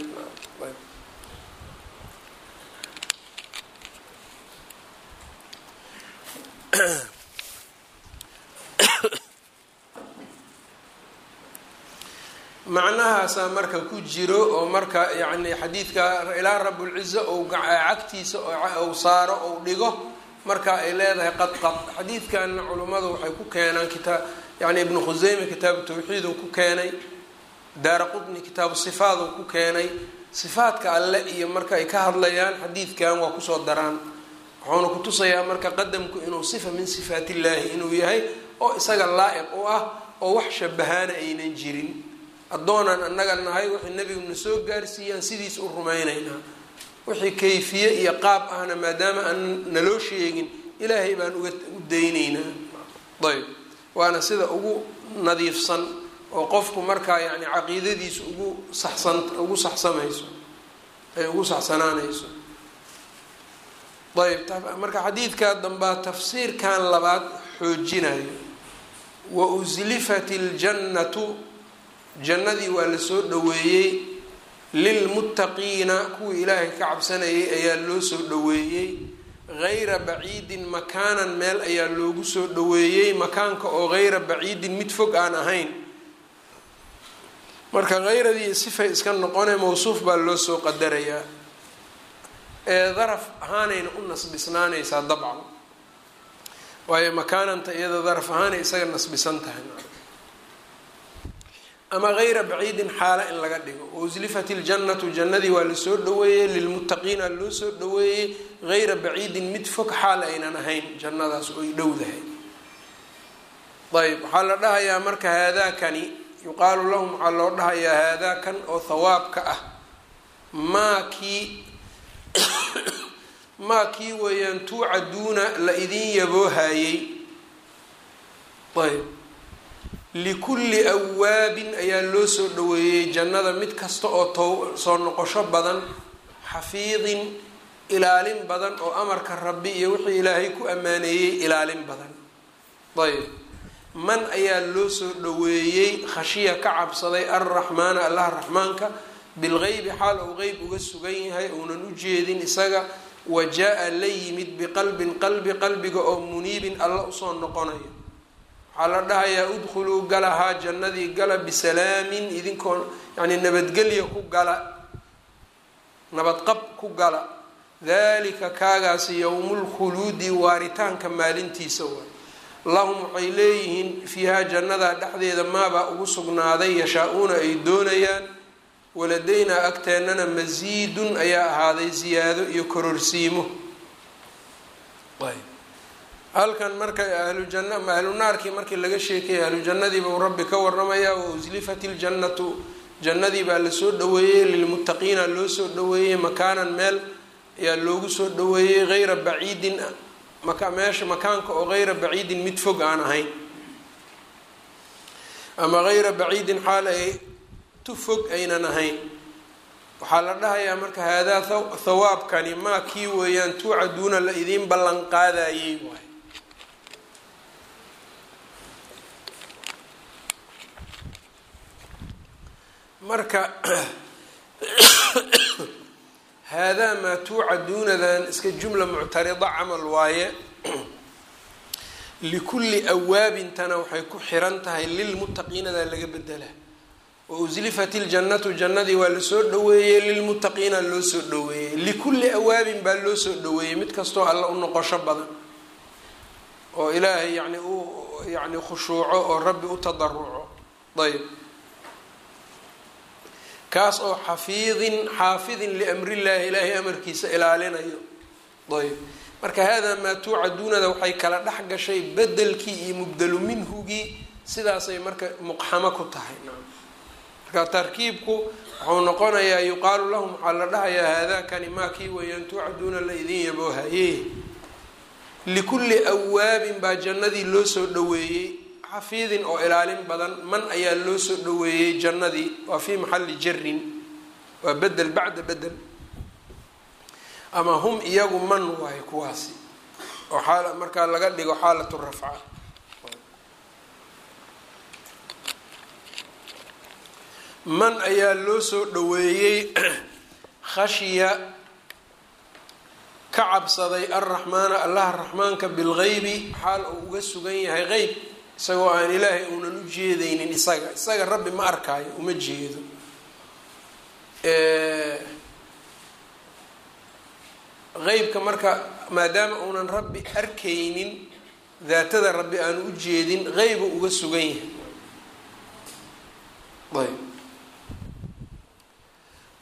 macnahaasaa marka ku jiro oo marka yacni xadiidka ilaa rabulciza ou cagtiisa ou saaro ou dhigo marka ay leedahay qad qad xadiidkanna culummadu waxay ku keenaan kitaa yani ibnu khuseyme kitaabu tawxiid uu ku keenay daara qutni kitaabu sifaad uu ku keenay sifaadka alle iyo marka ay ka hadlayaan xadiidkan waa kusoo daraan wuxuuna kutusayaa marka qadamku inuu sifa min sifaat illaahi inuu yahay oo isaga laa-iq u ah oo wax shabahaana aynan jirin addoonaan annaga nahay wixii nebiguna soo gaarsiiyaan sidiis u rumaynaynaa wixii kayfiye iyo qaab ahna maadaama aan naloo sheegin ilaahay baan uga u daynaynaa ayb waana sida ugu nadiifsan oo qofku markaa yani caqiidadiisu ugu saxsan ugu saxsamayso ay ugu saxsanaanayso ayb marka xadiidkaa dambaa tafsiirkan labaad xoojinayo wa uslifat iljannatu jannadii waa lasoo dhaweeyey lilmuttaqiina kuwii ilaahay ka cabsanayay ayaa loo soo dhaweeyey gayra baciidin makaanan meel ayaa loogu soo dhaweeyey makaanka oo gayra baciidin mid fog aan ahayn marka hayradii sifay iska noqone mawsuuf baa loo soo qadarayaa ee daraf ahaanayna u nasbisnaanaysaa dabcan waayo makaananta iyada daraf ahaanay isaga nasbisan tahay ama gayra baciidin xaala in laga dhigo wauslifat iljannatu jannadii waa lasoo dhaweeyey lilmuttaqiina loo soo dhaweeyey gayra baciidin mid fog xaal aynan ahayn jannadaas oy dhowdahay ayb waxaa la dhahayaa marka haadaakani yuqaalu lahum waxaa loo dhahayaa haadaakan oo hawaabka ah maa kii maa kii weeyaan tuucaduuna la idin yaboohayey ayb likulli awaabin ayaa loo soo dhaweeyey jannada mid kasta oo to soo noqosho badan xafiidin ilaalin badan oo amarka rabbi iyo wixii ilaahay ku ammaaneeyey ilaalin badan ayb man ayaa loo soo dhaweeyey khashiya ka cabsaday alraxmaana allaha raxmaanka bilgeybi xaal uu qeyb uga sugan yahay uunan u jeedin isaga wa jaa-a la yimid biqalbin qalbi qalbiga oo muniibin alla usoo noqonayo waxaa la dhahayaa udkhuluu galahaa jannadii gala bisalaamin idinkoo yani nabadgelya ku gala nabadqab ku gala dalika kaagaasi yowmulkhuluudi waaritaanka maalintiisa waay lahum waxay leeyihiin fiihaa jannadaa dhexdeeda maabaa ugu sugnaaday yashaa-uuna ay doonayaan waladaynaa agteennana masiidun ayaa ahaaday ziyaado iyo kororsiimo halkan marka ahlujanna ma ahlu naarkii markii laga sheekayay ahlujannadii buu rabbi ka waramayaa wa uslifat iljannatu jannadii baa lasoo dhaweeyey lilmuttaqiina loo soo dhaweeyey makaanan meel ayaa loogu soo dhaweeyey hayra baciidin meesha makaanka oo hayra baciidin mid fog aan ahayn ama hayra baciidin xaal ay tu fog aynan ahayn waxaa la dhahayaa marka haadaa thawaabkani maa kii weeyaan tuucaduuna la idiin ballan qaadayey waay marka haadaa maa tuucaduunadan iska jumla muctarida camal waaye likulli awaabintana waxay ku xiran tahay lilmuttaqiinadaa laga bedela wa uslifat iljannatu jannadii waa lasoo dhaweeyey lilmuttaqiina loo soo dhaweeyey likulli awaabin baa loo soo dhaweeyey mid kastoo alla u noqosho badan oo ilaahay yani u yani khushuuco oo rabbi u tadaruco ayb kaas oo xafiidin xaafidin liamrillaahi ilaahay amarkiisa ilaalinayo ayb marka haadaa maa tuucaduunada waxay kala dhex gashay bedelkii iyo mubdalu minhugii sidaasay marka muqxamo ku tahay marka tarkiibku wuxuu noqonayaa yuqaalu lahum waxaa la dhahayaa haadaakani maa kii weeyaan tuucaduuna la idin yaboohaye likulli awaabin baa jannadii loo soo dhaweeyey xafiidin oo ilaalin badan man ayaa loo soo dhaweeyey jannadii waa fii maxalli jarin waa bedel bacda bedel ama hum iyagu man waayo kuwaasi oo xaal markaa laga dhigo xaalatu rafca man ayaa loo soo dhaweeyey khashya ka cabsaday alraxmaana allaha raxmaanka bilgeybi xaal uu uga sugan yahay qeyb isagoo aan ilaahay uunan u jeedaynin isaga isaga rabbi ma arkaayo uma jeedo qeybka marka maadaama uunan rabbi arkaynin daatada rabbi aanu u jeedin qeybu uga sugan yahay ayb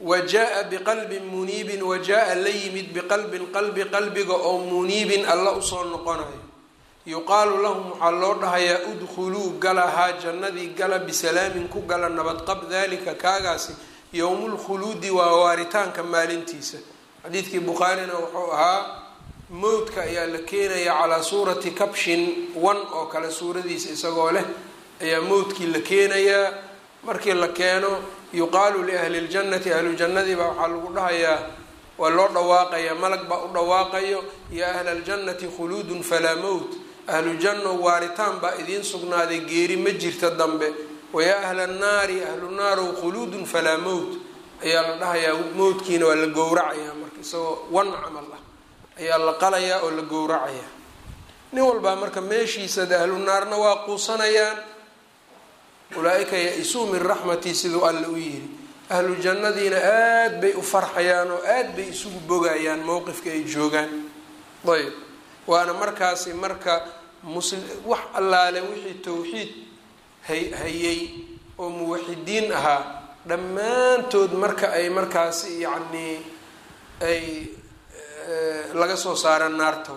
wa jaa biqalbin muniibin wa jaa la yimid biqalbin qalbi qalbiga oo muniibin alla usoo noqonayo yuqaalu lahum waxaa loo dhahayaa udkhuluu galahaa jannadii gala bisalaamin ku gala nabadqab dalika kaagaasi yowmulkhuluudi waa waaritaanka maalintiisa xadiidkii bukhaarina wuxuu ahaa mowdka ayaa la keenayaa calaa suurati kabshin wan oo kale suuradiisa isagoo leh ayaa mowdkii la keenayaa markii la keeno yuqaalu liahli ljannati ahlu jannadii baa waxaa lagu dhahayaa waa loo dhawaaqayaa malag baa u dhawaaqayo yaa ahla aljannati khuluudun falaa mowt ahlu janno waaritaan baa idiin sugnaaday geeri ma jirta dambe wayaa ahla annaari ahlu naarow khuluudun falaa mowt ayaa la dhahayaa mowdkiina waa la gowracayaa marka isagoo wan camal ah ayaa la qalayaa oo la gowracayaa nin walbaa marka meeshiisa de ahlu naarna waa quusanayaan ulaa-ika ya-isuu min raxmatii siduu alle u yiri ahlu jannadiina aada bay u farxayaan oo aada bay isugu bogayaan mowqifka ay joogaan ayb waana markaasi marka musli wax allaale wixii towxiid hay hayay oo muwaxidiin ahaa dhammaantood marka ay markaasi yacnii ay laga soo saara naarta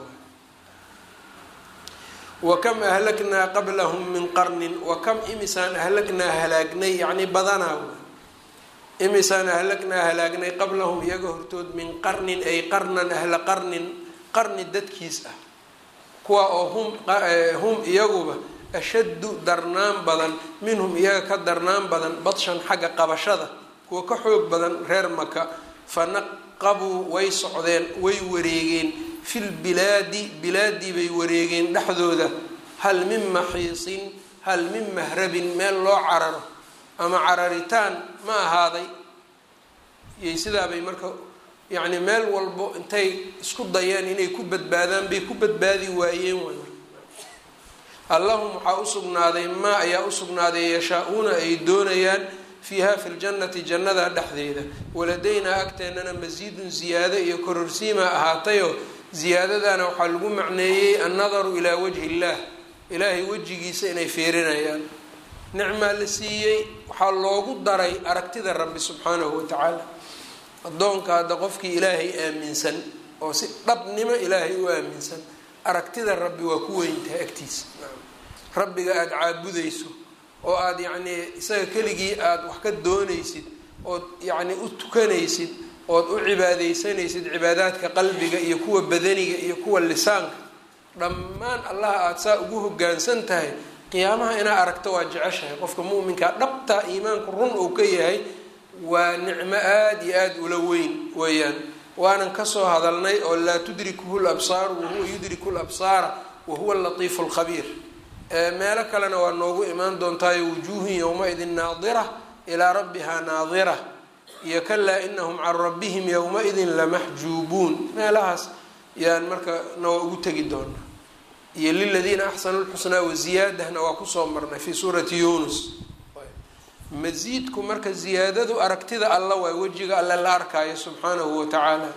wa kam ahlaknaa qablahum min qarnin wa kam imisaan ahlagnaa halaagnay yacni badanaa imisaan ahlagnaa halaagnay qablahum iyaga hortood min qarnin ay qarnan ahla qarnin qarni dadkiis ah kuwa oo hum hum iyaguba ashaddu darnaan badan minhum iyaga ka darnaan badan badshan xagga qabashada kuwa ka xoog badan reer maka fanaqabuu way socdeen way wareegeen fil bilaadi bilaadii bay wareegeen dhexdooda hal min maxiisin hal min mahrabin meel loo cararo ama cararitaan ma ahaaday iyo sidaabay marka yacni meel walbo intay isku dayeen inay ku badbaadaan bay ku badbaadi waayeen way allahum waxaa usugnaaday maa ayaa usugnaaday yashaa-uuna ay doonayaan fiiha fi ljannati jannada dhexdeeda waladaynaa agteennana masiidun ziyaado iyo kororsiimaa ahaatayoo ziyaadadana waxaa lagu macneeyey annadaru ilaa wajhi illaah ilaahay wejigiisa inay fiirinayaan nicmaa la siiyey waxaa loogu daray aragtida rabbi subxaanahu watacaala addoonka hadda qofkii ilaahay aaminsan oo si dhabnimo ilaahay u aaminsan aragtida rabbi waa ku weyntahay agtiisa rabbiga aada caabudayso oo aada yacnii isaga keligii aada wax ka doonaysid ood yacni u tukanaysid ood u cibaadaysanaysid cibaadaadka qalbiga iyo kuwa badaniga iyo kuwa lisaanka dhammaan allaha aada saa ugu hogaansan tahay qiyaamaha inaa aragto waa jeceshahay qofka mu'minkaa dhabtaa iimaanku run uu ka yahay waa nicmo aada iyo aada ula weyn weeyaan waanan kasoo hadalnay oo laa tudrikuhu labsaaru wahuwa yudriku labsaara wahuwa alatiifu alkhabiir meelo kalena waa noogu imaan doontaayo wujuuhun yowma-idin naadira ilaa rabbihaa naadira iyo kalaa inahum can rabbihim yowma-idin lamaxjuubuun meelahaas yaan marka na waa ugu tegi doonaa iyo liladiina axsanu lxusnaa waziyaadahna waa kusoo marnay fii suurati yunus masiidku marka ziyaadadu aragtida alla waay wejiga alle la arkaayo subxaanahu watacaala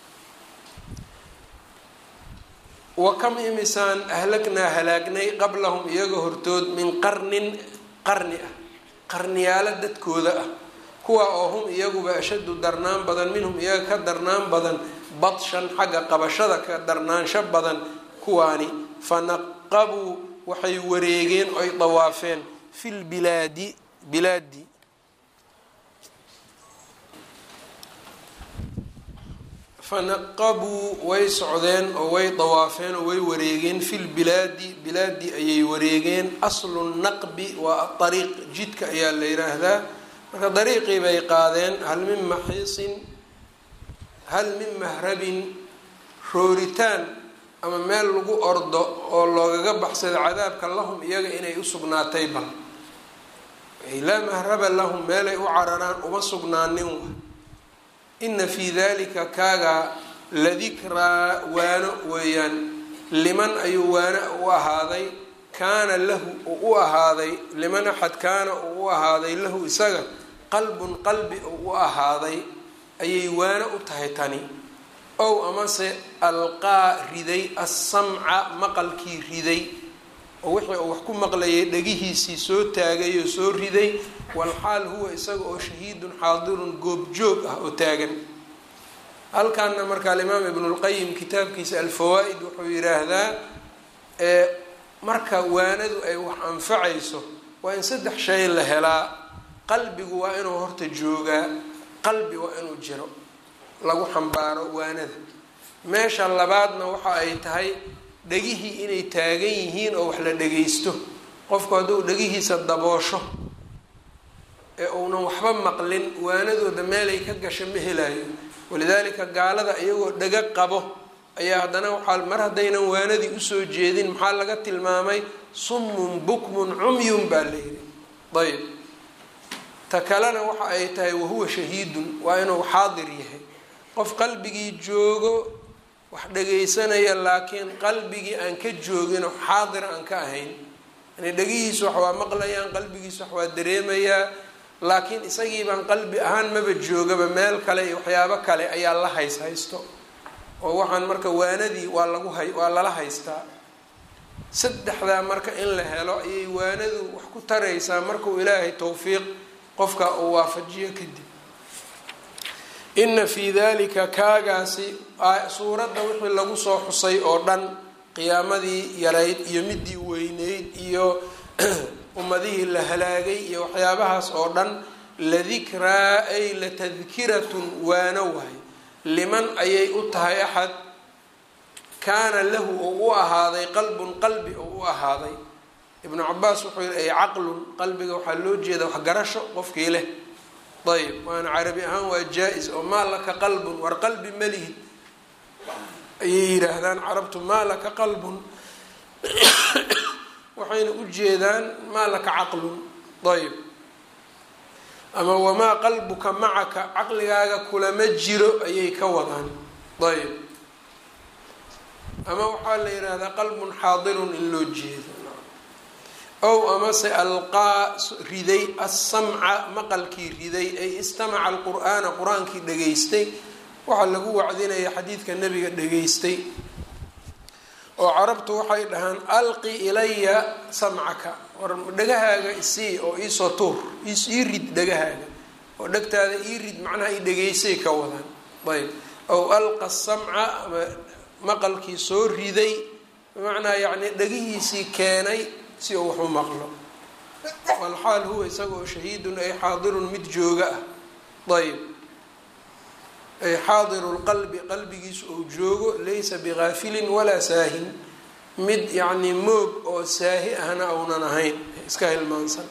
wa kam imisaan ahlagnaa halaagnay qablahum iyaga hortood min qarnin qarni ah qarniyaalo dadkooda ah kuwa oo hum iyaguba ashaddu darnaan badan minhum iyaga ka darnaan badan badshan xagga qabashada ka darnaansho badan kuwaani fanaqabuu waxay wareegeen oy dawaafeen fi lbilaadi bilaadi fanaqabuu way socdeen oo way dawaafeen oo way wareegeen fi lbilaadi bilaadi ayay wareegeen aslu naqbi waa ariiq jidka ayaa la yiraahdaa marka dariiqii bay qaadeen hal min maxiisin hal min mahrabin rooritaan ama meel lagu ordo oo loogaga baxsado cadaabka lahum iyaga inay usugnaatay bal laa mahraba lahum meelay u cararaan uma sugnaanin wa ina fii dalika kaagaa ladikraa waano weeyaan liman ayuu waano u ahaaday kaana lahu uu u ahaaday liman axad kaana uu u ahaaday lahu isaga qalbun qalbi uu u ahaaday ayay waano u tahay tani ow amase alqaa riday assamca maqalkii riday oo wixii uu wax ku maqlayay dhegihiisii soo taagay oo soo riday walxaal huwa isaga oo shahiidun xaadirun goobjoog ah oo taagan halkaana marka alimaam ibnulqayim kitaabkiisa alfawaa-id wuxuu yidhaahdaa marka waanadu ay wax anfacayso waa in saddex shay la helaa qalbigu waa inuu horta joogaa qalbi waa inuu jiro lagu xambaaro waanada meesha labaadna waxa ay tahay dhegihii inay taagan yihiin oo wax la dhagaysto qofku hadduu dhegihiisa daboosho ee uunan waxba maqlin waanadooda meelay ka gasha ma helayo walidaalika gaalada iyagoo dhego qabo ayaa haddana waxaa mar haddaynan waanadii usoo jeedin maxaa laga tilmaamay summun bukmun cumyun baa la yidhi ayb ta kalena waxa ay tahay wahuwa shahiidun waa inuu xaadir yahay qof qalbigii joogo wax dhagaysanaya laakiin qalbigii aan ka joogino xaadir aan ka ahayn yani dhegihiisu wax waa maqlayaan qalbigiisu wax waa dareemayaa laakiin isagii baan qalbi ahaan maba joogaba meel kale iyo waxyaabo kale ayaa la hays haysto oo waxaan marka waanadii waa lagu hay waa lala haystaa saddexdaa marka in la helo ayay waanadu wax ku taraysaa markuu ilaahay towfiiq qofka uu waafajiyo kadib ina fii dalika kaagaasi suuradda wixii lagu soo xusay oo dhan qiyaamadii yarayd iyo midii weyneyd iyo ummadihii la halaagay iyo waxyaabahaas oo dhan ladikraa ay latadkiratun waano waay liman ayay u tahay axad kaana lahu oo u ahaaday qalbun qalbi oo u ahaaday ibnu cabaas wuxuu yihi ay caqlun qalbiga waxaa loo jeeda waxgarasho qofkii leh ayb waana carabi ahaan waa jaa-is oo maa laka qalbun war qalbi malihid ayay yidhaahdaan carabtu maa laka qalbun waxayna u jeedaan maa laka caqlun ayb ama wamaa qalbuka macaka caqligaaga kulama jiro ayay ka wadaan ayb ama waxaa la yidhaahdaa qalbun xaadirun in loo jeedo ow amase alqaa riday assamca maqalkii riday ay istamaca alqur'aana qur-aankii dhageystay waxaa lagu wacdinaya xadiidka nebiga dhageystay oo carabtu waxay dhahaan alqi ilaya samcaka war dhegahaaga isii oo iisoo tuur ii rid dhegahaaga oo dhegtaada ii rid macnaha i dhegeysay ka wadaan ayb ow alqa samca ama maqalkii soo riday bimacnaa yacni dhegihiisii keenay si uu wax u maqlo walxaal huwa isaga oo shahiidun ay xaadirun mid jooga ah ayb ay xaadiru lqalbi qalbigiisu uu joogo laysa bigaafilin walaa saahin mid yacni moog oo saahi ahna aunan ahayn iska hilmaansan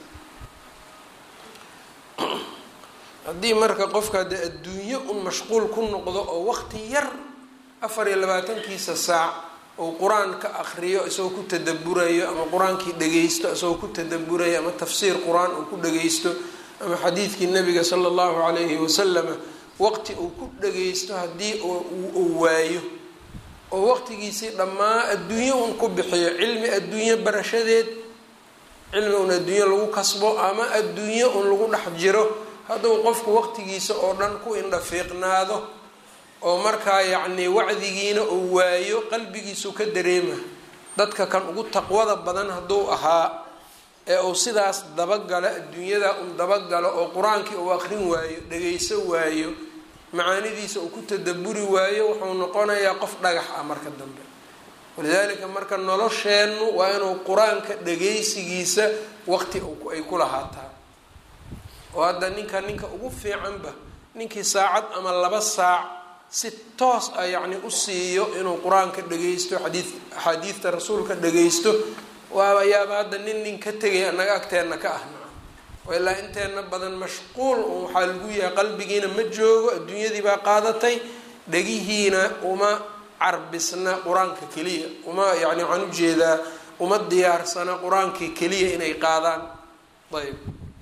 haddii marka qofka dee adduunyo un mashquul ku noqdo oo waqti yar afar iyo labaatankiisa saac uu qur-aan ka akriyo isagoo ku tadaburayo ama qur-aankii dhageysto isagoo ku tadaburayo ama tafsiir qur-aan uu ku dhageysto ama xadiidkii nabiga sala allahu calayhi wasalama waqti uu ku dhageysto haddii uu waayo oo waqtigiisii dhammaa adduunyo un ku bixiyo cilmi adduunyo barashadeed cilmi un adduunyo lagu kasbo ama adduunyo un lagu dhex jiro hadduu qofku waqtigiisa oo dhan ku indhafiiqnaado oo markaa yacnii wacdigiina uu waayo qalbigiisu ka dareema dadka kan ugu taqwada badan hadduu ahaa ee uu sidaas dabagalo adduunyada un dabagalo oo qur-aankii uu aqrin waayo dhageyso waayo macaanidiisa uu ku tadaburi waayo wuxuu noqonayaa qof dhagax ah marka dambe walidaalika marka nolosheennu waa inuu qur-aanka dhageysigiisa waqti ay ku lahaataa oo hadda ninka ninka ugu fiicanba ninkii saacad ama laba saac si toos ah yacni u siiyo inuu qur-aanka dhageysto xadii axaadiidta rasuulka dhageysto waaba yaaba hadda nin nin ka tegay anaga agteenna ka ah naca ilaa inteena badan mashquul un waxaa lagu yahay qalbigiina ma joogo adduunyadii baa qaadatay dhegihiina uma carbisna qur-aanka keliya uma yani waxaan ujeedaa uma diyaarsana qur-aankii keliya inay qaadaan ayb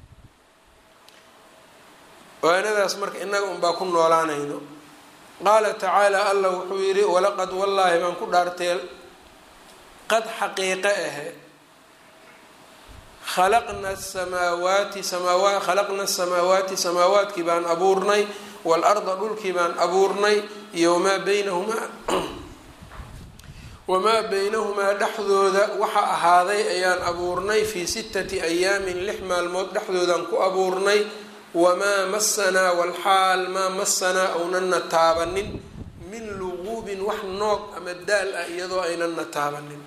waanadaas marka inaga unbaa ku noolaanayno qaala tacaala allah wuxuu yidhi walaqad wallaahi baan ku dhaartee qad xaqiiqe ahe khalaqna samaawaati samaawa khalaqna asamaawaati samaawaadkii baan abuurnay waalarda dhulkii baan abuurnay iyo wamaa baynahumaa wamaa baynahumaa dhexdooda waxa ahaaday ayaan abuurnay fii sittati ayaamin lix maalmood dhexdoodaan ku abuurnay wamaa masanaa walxaal maa masanaa ownanna taabanin min luquubin wax noog ama daal ah iyadoo aynanna taabanin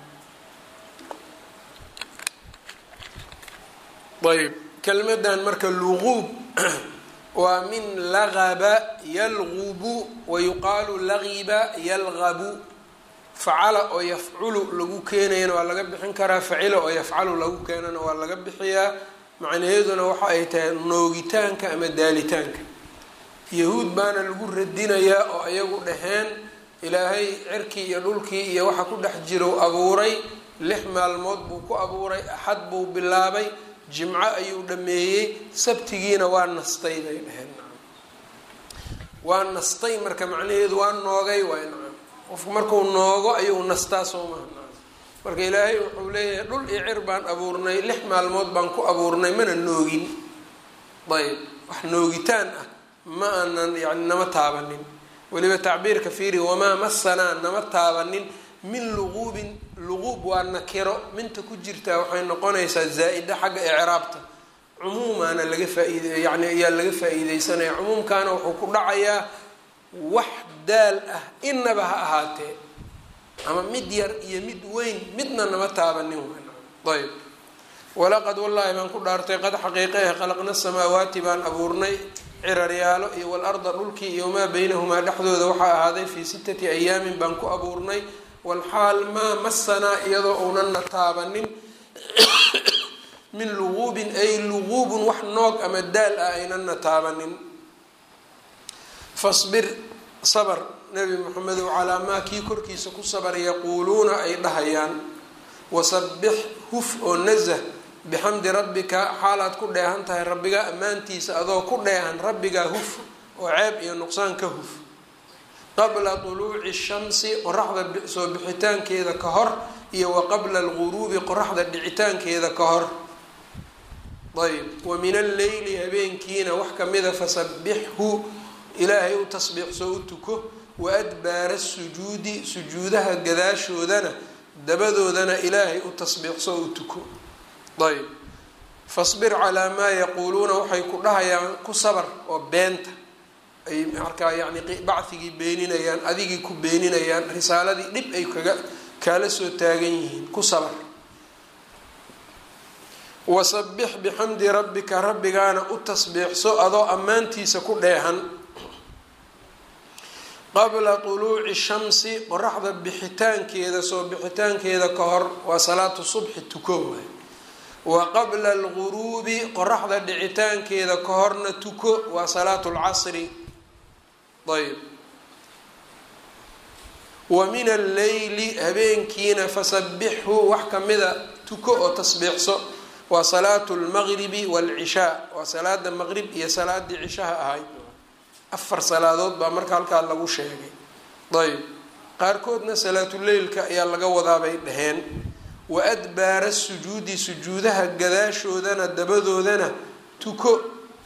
ayb kelmadan marka luquub waa min lagaba yalgubu wayuqaalu lagiba yalgabu facala oo yafculu lagu keenayana waa laga bixin karaa facila oo yafcalu lagu keenana waa laga bixiyaa macnaheeduna waxa ay tahay noogitaanka ama daalitaanka yahuud baana lagu radinayaa oo iyagu dhaheen ilaahay cirkii iyo dhulkii iyo waxa ku dhex jiro abuuray lix maalmood buu ku abuuray axad buu bilaabay jimco ayuu dhameeyey sabtigiina waa nastay bay dhaheen waa nastay marka macnaheedu waa noogay waay nacam qofku marku noogo ayuu nastaa soo maha nacam marka ilaahay wuxuu leeyahay dhul iyo cir baan abuurnay lix maalmood baan ku abuurnay mana noogin ayb wax noogitaan ah ma aanan yani nama taabanin weliba tacbiirka fiiri wamaa masanaa nama taabanin min luquubin luquub waa nakiro minta ku jirtaa waxay noqonaysaa zaa-ida xagga icraabta cumuumaana laga faaid yani ayaa laga faa-iideysanaya cumuumkaana wuxuu ku dhacayaa wax daal ah inaba ha ahaatee ama mid yar iyo mid weyn midna nama taabanin ayb walaqad wallaahi baan ku dhaartay qad xaqiiqeeh khalaqna samaawaati baan abuurnay ciraryaalo iyo walarda dhulkii iyo maa baynahumaa dhexdooda waxaa ahaaday fii sittati ayaamin baan ku abuurnay walxaal maa masanaa iyadoo unanna taabanin min luquubin ay luquubun wax noog ama daal ah aynanna taabanin fasbir sabr nabi maxamedow calaa maa kii korkiisa ku sabar yaquuluuna ay dhahayaan wasabbix huf oo nazah bixamdi rabbika xaalaad ku dheehan tahay rabbigaa ammaantiisa adoo ku dheehan rabbigaa huf oo ceeb iyo nuqsaan ka huf qabla tuluuci shamsi qoraxda soo bixitaankeeda ka hor iyo wa qabla alguruubi qoraxda dhicitaankeeda ka hor ayb wa min alleyli habeenkiina wax kamida fasabbixhu ilaahay u tasbiixsoo u tuko wa adbaara sujuudi sujuudaha gadaashoodana dabadoodana ilaahay u tasbiixsoo u tuko ayb fasbir calaa maa yaquuluuna waxay ku dhahayaan ku sabar oo beenta ay markaa yani bacigii beeninayaan adigii ku beeninayaan risaaladii dhib ay kaga kaala soo taagan yihiin ku sabar wasabbix bixamdi rabbika rabbigaana u tasbiixso adoo ammaantiisa ku dheehan qabla tuluuci shamsi qoraxda bixitaankeeda soo bixitaankeeda ka hor waa salaatu subxi tuko waay wa qabla alguruubi qoraxda dhicitaankeeda ka horna tuko waa salaatu lcasri ayb wa min alleyli habeenkiina fasabbixhu wax kamida tuko oo tasbiixso waa salaatu lmaqribi waalcishaa waa salaada maqrib iyo salaadii cishaha ahayd afar salaadood baa marka halkaa lagu sheegay ayb qaarkoodna salaatuleylka ayaa laga wadaabay dhaheen wa adbaara sujuudi sujuudaha gadaashoodana dabadoodana tuko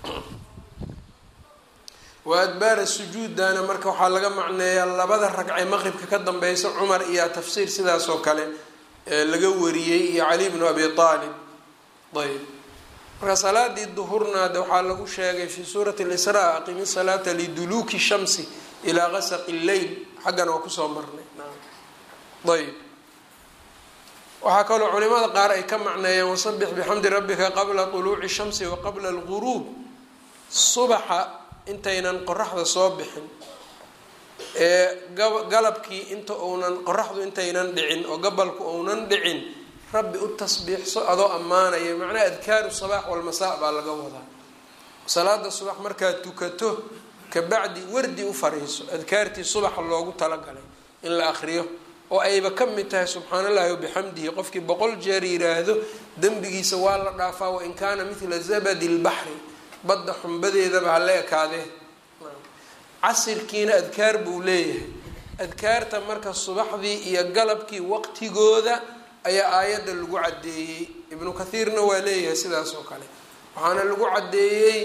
wa adbaara sujuudana marka waxaa laga macneeyaa labada ragcee maqribka ka dambeysa cumar iyo tafsiir sidaas oo kale laga wariyey iyo cali bnu abi aalib ayb marka salaadii duhurna de waxaa lagu sheegay fi suurati lisraa aqimi salaata liduluuki shamsi ilaa qasaqi lleyl xaggana waa kusoo marnay ayb waxaa kaloo culimada qaar ay ka macneeyeen wasabix bixamdi rabbika qabla tuluuci shamsi wa qabla alguruub subaxa intaynan qoraxda soo bixin ee galabkii inta uunan qoraxdu intaynan dhicin oo gabalku uunan dhicin rabbi u tasbiixso adoo ammaanaya macnaha adkaaru sabaax walmasaa baa laga wadaa salaada subax markaad tukato kabacdi wardi u fariiso adkaartii subaxa loogu talagalay in la akriyo oo ayba ka mid tahay subxaan allahi wabixamdihi qofkii boqol jeer yiraahdo dembigiisa waa la dhaafaa wain kaana mithla zabadi lbaxri badda xumbadeedaba hala ekaadee casirkiina adkaar buu leeyahay adkaarta marka subaxdii iyo galabkii waqtigooda ayaa aayadda lagu caddeeyey ibnu kathiirna waa leeyahay sidaas oo kale waxaana lagu caddeeyey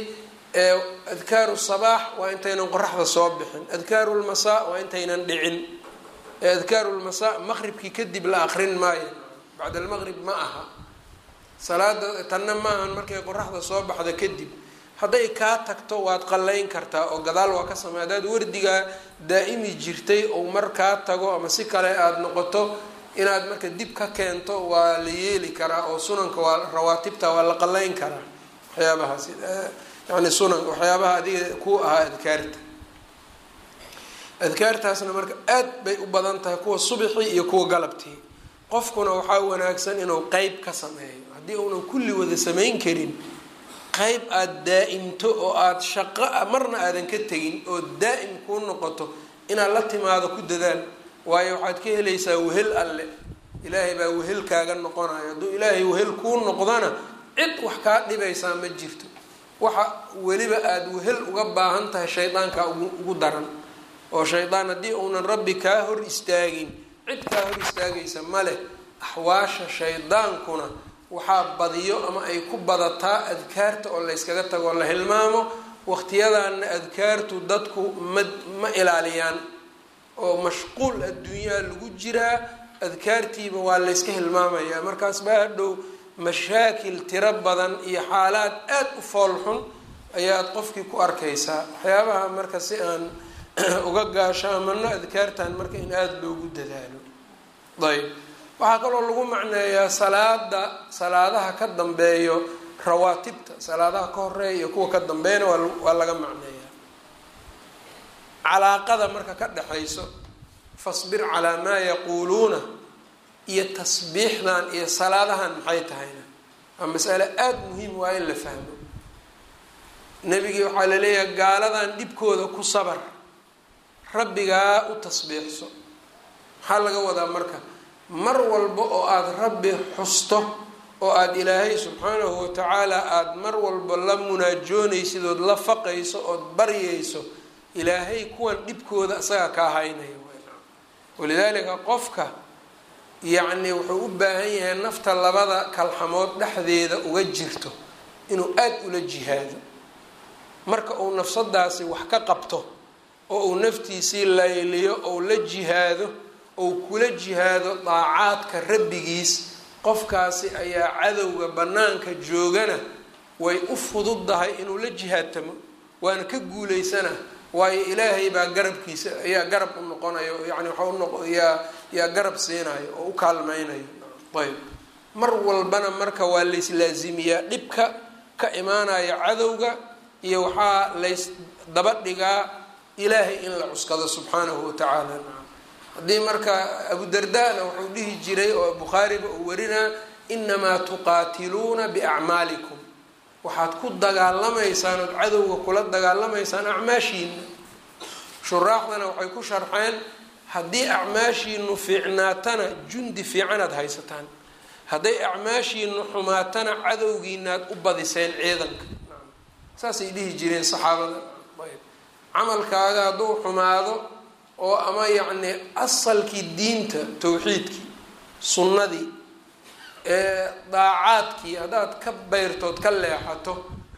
adkaaru sabaax waa intaynan qoraxda soo bixin adkaaru lmasaa waa intaynan dhicin ee adkaarulmasaa maqribkii kadib la aqrin maayo bacda almaqrib ma aha salaada tanna maahan markay qoraxda soo baxda kadib hadday kaa tagto waad qallayn kartaa oo gadaal waa ka samey haddaad wardigaa daa'imi jirtay ou mar kaa tago ama si kale aada noqoto inaad marka dib ka keento waa la yeeli karaa oo sunanka waa rawaatibta waa la qallayn karaa waxyaabahaas yani sunan waxyaabaha adiga ku ahaa adkaarta adkaartaasna marka aad bay u badan tahay kuwa subixii iyo kuwa galabtii qofkuna waxaa wanaagsan inuu qeyb ka sameeyo haddii uunan kulli wada samayn karin qeyb aada daa-imto oo aada shaqo marna aadan ka tegin oo daa-im kuu noqoto inaad la timaado ku dadaal waayo waxaad ka helaysaa wehel alle ilaahay baa wehel kaaga noqonayo hadduu ilaahay wehel kuu noqdana cid wax kaa dhibaysaa ma jirto waxa weliba aada wehel uga baahan tahay shaydaankaa ugu daran oo shaydaan haddii uunan rabbi kaa hor istaagin cid kaa hor istaagaysa ma leh axwaasha shaydaankuna waxaa badiyo ama ay ku badataa adkaarta oo layskaga tago la hilmaamo waqtiyadaana adkaartu dadku ma ma ilaaliyaan oo mashquul adduunyaa lagu jiraa adkaartiiba waa layska hilmaamayaa markaas baa hadhow mashaakil tiro badan iyo xaalaad aada u foolxun ayaad qofkii ku arkaysaa waxyaabaha marka si aan uga gaashaamano adkaartan marka in aada loogu dadaalo ayb waxaa kaloo lagu macneeyaa salaada salaadaha ka dambeeyo rawaatibta salaadaha ka horeeya iyo kuwa ka dambeeyana waa laga macneeyaa calaaqada marka ka dhexayso fasbir calaa maa yaquuluuna iyo tasbiixdan iyo salaadahan maxay tahayna waa masale aada muhiim waa in la fahmo nebigii waxaa la leeyahay gaaladan dhibkooda ku sabar rabbigaa u tasbiixso maxaa laga wadaa marka mar walba oo aada rabbi xusto oo aada ilaahay subxaanahu watacaala aada mar walba la munaajoonaysid ood la faqayso ood baryayso ilaahay kuwan dhibkooda isaga kaa haynayo walidaalika qofka yacni wuxuu u baahan yahay nafta labada kalxamood dhexdeeda uga jirto inuu aada ula jihaado marka uu nafsadaasi wax ka qabto oo uu naftiisii layliyo ou la jihaado ou kula jihaado daacaadka rabbigiis qofkaasi ayaa cadowga bannaanka joogana way u fududdahay inuu la jihaadtamo waana ka guulaysana waayo ilaahay baa garabkiisa ayaa garab u noqonayo yani waxa unoq yaa yaa garab siinayo oo u kaalmeynayo ayb mar walbana marka waa layslaazimiyaa dhibka ka imaanaya cadowga iyo waxaa lays daba dhigaa ilaahay in la cuskado subxaanahu watacaala haddii marka abudardana wuxuu dhihi jiray oo bukhaariba uu warinaa inamaa tuqaatiluuna biacmaalikum waxaad ku dagaalamaysaan ood cadowga kula dagaalamaysaan acmaashiina shuraaxdana waxay ku sharxeen haddii acmaashiinu fiicnaatana jundi fiicanaad haysataan hadday acmaashiinu xumaatana cadowgiinaad u badiseen ciidanka saasay dhihi jireen saxaabada camalkaaga hadduu xumaado oo ama yacni asalkii diinta towxiidkii sunnadii ee daacaadkii haddaad ka bayrtood ka leexato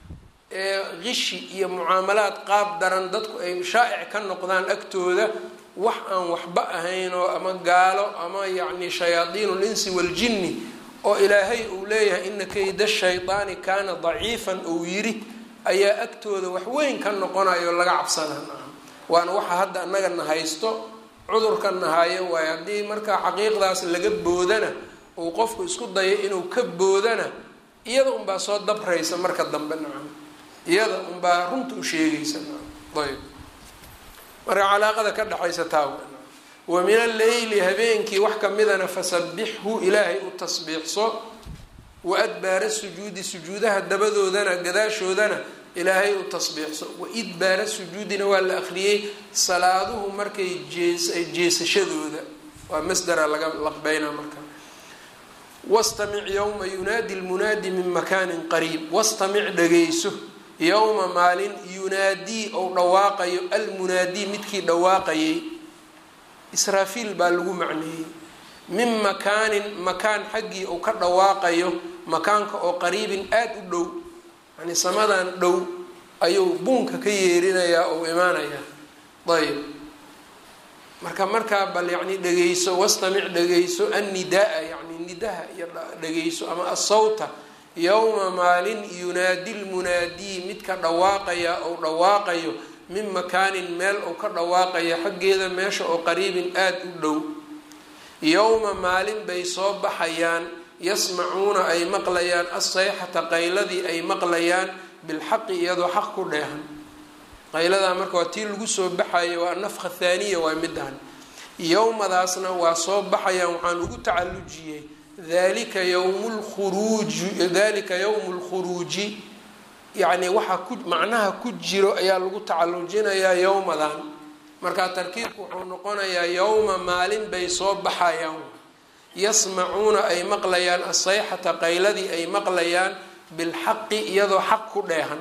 ee qishi iyo mucaamalaad qaab daran dadku ay shaa'ic ka noqdaan agtooda wax aan waxba ahayn oo ama gaalo ama yacni shayaadiin linsi waljinni oo ilaahay uu leeyahay ina kayda shaydaani kaana daciifan uu yiri ayaa agtooda wax weyn ka noqonayo laga cabsanaa waana waxa hadda annaga na haysto cudurka nahayo waayo haddii markaa xaqiiqdaas laga boodana uu qofku isku dayo inuu ka boodana iyada unbaa soo dabraysa marka dambe nacam iyada unbaa runta u sheegaysa ayb marka calaaqada ka dhexaysa taa wa min alleyli habeenkii wax kamidana fasabixhu ilaahay u tasbiixso wa adbaara sujuudi sujuudaha dabadoodana gadaashoodana ilaahay u tasbiixso wa idbaara sujuudina waa la akhriyey salaaduhu markay jees jeesashadooda waa masdara laga laqbeynaa marka wastamic yowma yunaadi lmunaadi min makaanin qariib wastamic dhageyso yowma maalin yunaadii ou dhawaaqayo almunaadii midkii dhawaaqayay israafiil baa lagu macneeyey min makaanin makaan xaggii uu ka dhawaaqayo makaanka oo qariibin aada u dhow yani samadan dhow ayuu buunka ka yeerinayaa ou imaanayaa ayb marka markaa bal yacni dhegeyso wastamic dhegeyso annidaa yani nidaha iyo dhegeyso ama asawta yowma maalin yunaadi lmunaadii midka dhawaaqaya ou dhawaaqayo min makaanin meel uu ka dhawaaqayo xaggeeda meesha oo qariibin aada u dhow yowma maalin bay soo baxayaan yasmacuuna ay maqlayaan assayxata qayladii ay maqlayaan bilxaqi iyadoo xaq ku dheehan qayladaa marka waa tii lagu soo baxayo waa nafka thaaniya waa midahan yowmadaasna waa soo baxayaan waxaan ugu tacallujiyey dalika yowmu lkhuruuji dalika yowmu lkhuruuji yacni waxaa ku macnaha ku jiro ayaa lagu tacallujinayaa yowmadan markaa tarkiibku wuxuu noqonayaa yowma maalin bay soo baxayaan yasmacuuna ay maqlayaan asayxata qayladii ay maqlayaan bilxaqi iyadoo xaq ku dheehan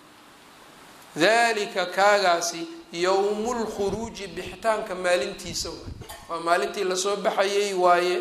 dalika kaagaasi yowmu lkhuruuji bixitaanka maalintiisa waay waa maalintii lasoo baxayay waaye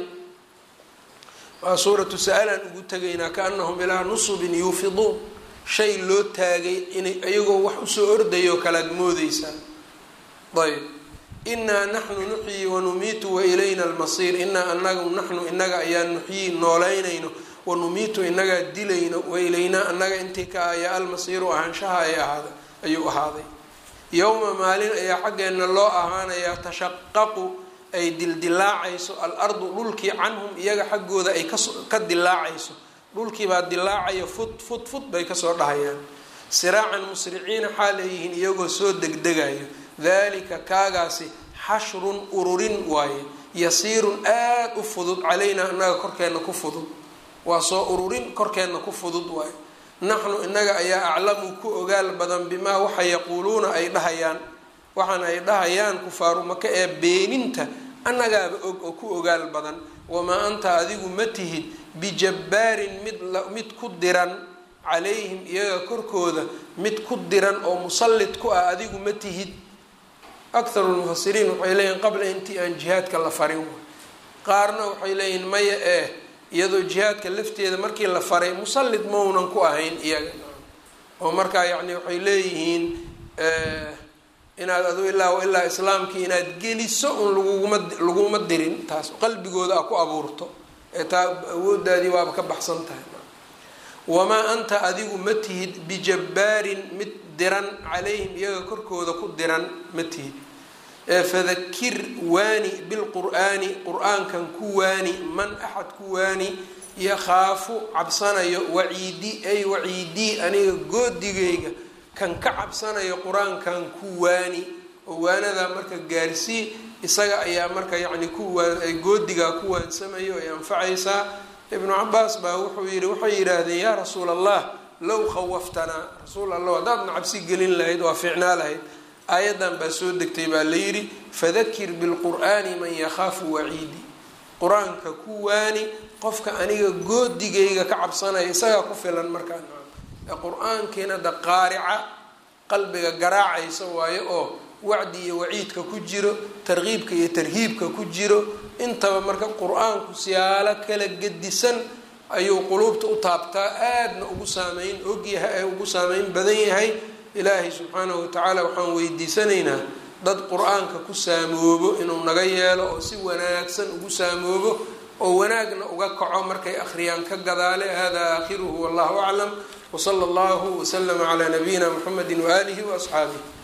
waa suuratu sa-alaan ugu tegaynaa kaanahum ilaa nusubin yuufiduun shay loo taagay inay iyagoo wax usoo ordayo kalaad moodeysaa ayb inaa naxnu nuxyi wanumiitu wailayna almasiir inaa anagu naxnu inaga ayaa nuxyii noolaynayno wanumiitu inagaa dilayno wailaynaa anaga intii ka ayaa almasiiru ahaanshaha ay ahaada ayuu ahaaday yowma maalin ayaa xaggeenna loo ahaanayaa tashaqaqu ay dildilaacayso al-ardu dhulkii canhum iyaga xaggooda ay ka dilaacayso dhulkiibaa dilaacaya fud fud fud bay kasoo dhahayaan siraacan musriciina xaal ayyihiin iyagoo soo degdegayo dalika kaagaasi xashrun ururin waaye yasiirun aada u fudud calaynaa inaga korkeenna ku fudud waa soo ururin korkeenna ku fudud waaye naxnu inaga ayaa aclamu ku ogaal badan bimaa waxa yaquuluuna ay dhahayaan waxaan ay dhahayaan kufaaru maka ee beeninta annagaaba og oo ku ogaal badan wamaa anta adigu ma tihid bijabbaarin mid mid ku diran calayhim iyaga korkooda mid ku diran oo musallid ku ah adigu ma tihid akharu lmufasiriin waxay leeyihin qabla intii aan jihaadka la farin qaarna waxay leeyihin maya eh iyadoo jihaadka lafteeda markii la faray musallid maunan ku ahayn iyaga oo markaa yacni waxay leeyihiin inaad adu ilaa ilaa islaamkii inaad geliso un laguguma laguma dirin taas qalbigooda a ku abuurto ee taa awoodaadii waaba ka baxsan tahay wamaa anta adigu ma tihid bijabbaarin mid diran calayhim iyaga korkooda ku diran ma tihid fadakir waani bilqur'aani qur-aankan ku waani man axad ku waani yakhaafu cabsanayo waciidi ay waciidii aniga goodigayga kan ka cabsanayo qur-aankan ku waani oo waanadaa marka gaarsii isaga ayaa marka yacni kuwaa goodigaa ku waansamayo ay anfacaysaa ibnu cabaas baa wuxuu yihi waxay yidhaahdeen yaa rasuul allah low khawaftanaa rasuul allah haddaadna cabsi gelin lahayd waa fiicnaa lahayd aayaddan baa soo degtay baa la yidhi fadakir bilqur'aani man yakhaafu waciidi qur-aanka ku waani qofka aniga goodigayga ka cabsanaya isagaa ku filan markaa ee qur-aankiina da qaarica qalbiga garaacaysa waayo oo wacdi iyo waciidka ku jiro tarkiibka iyo tarhiibka ku jiro intaba marka qur-aanku siyaalo kala gedisan ayuu quluubta u taabtaa aadna ugu saameyn ogyahay ee ugu saameyn badan yahay ilaahay subxaanahu watacaala waxaan weydiisanaynaa dad qur-aanka ku saamoobo inuu naga yeelo oo si wanaagsan ugu saamoobo oo wanaagna uga kaco markay akhriyaan ka gadaale hada aakhiruhu wallahu aclam wsala allahu waslama calaa nabiyina muxamedi waaalihi waasxaabih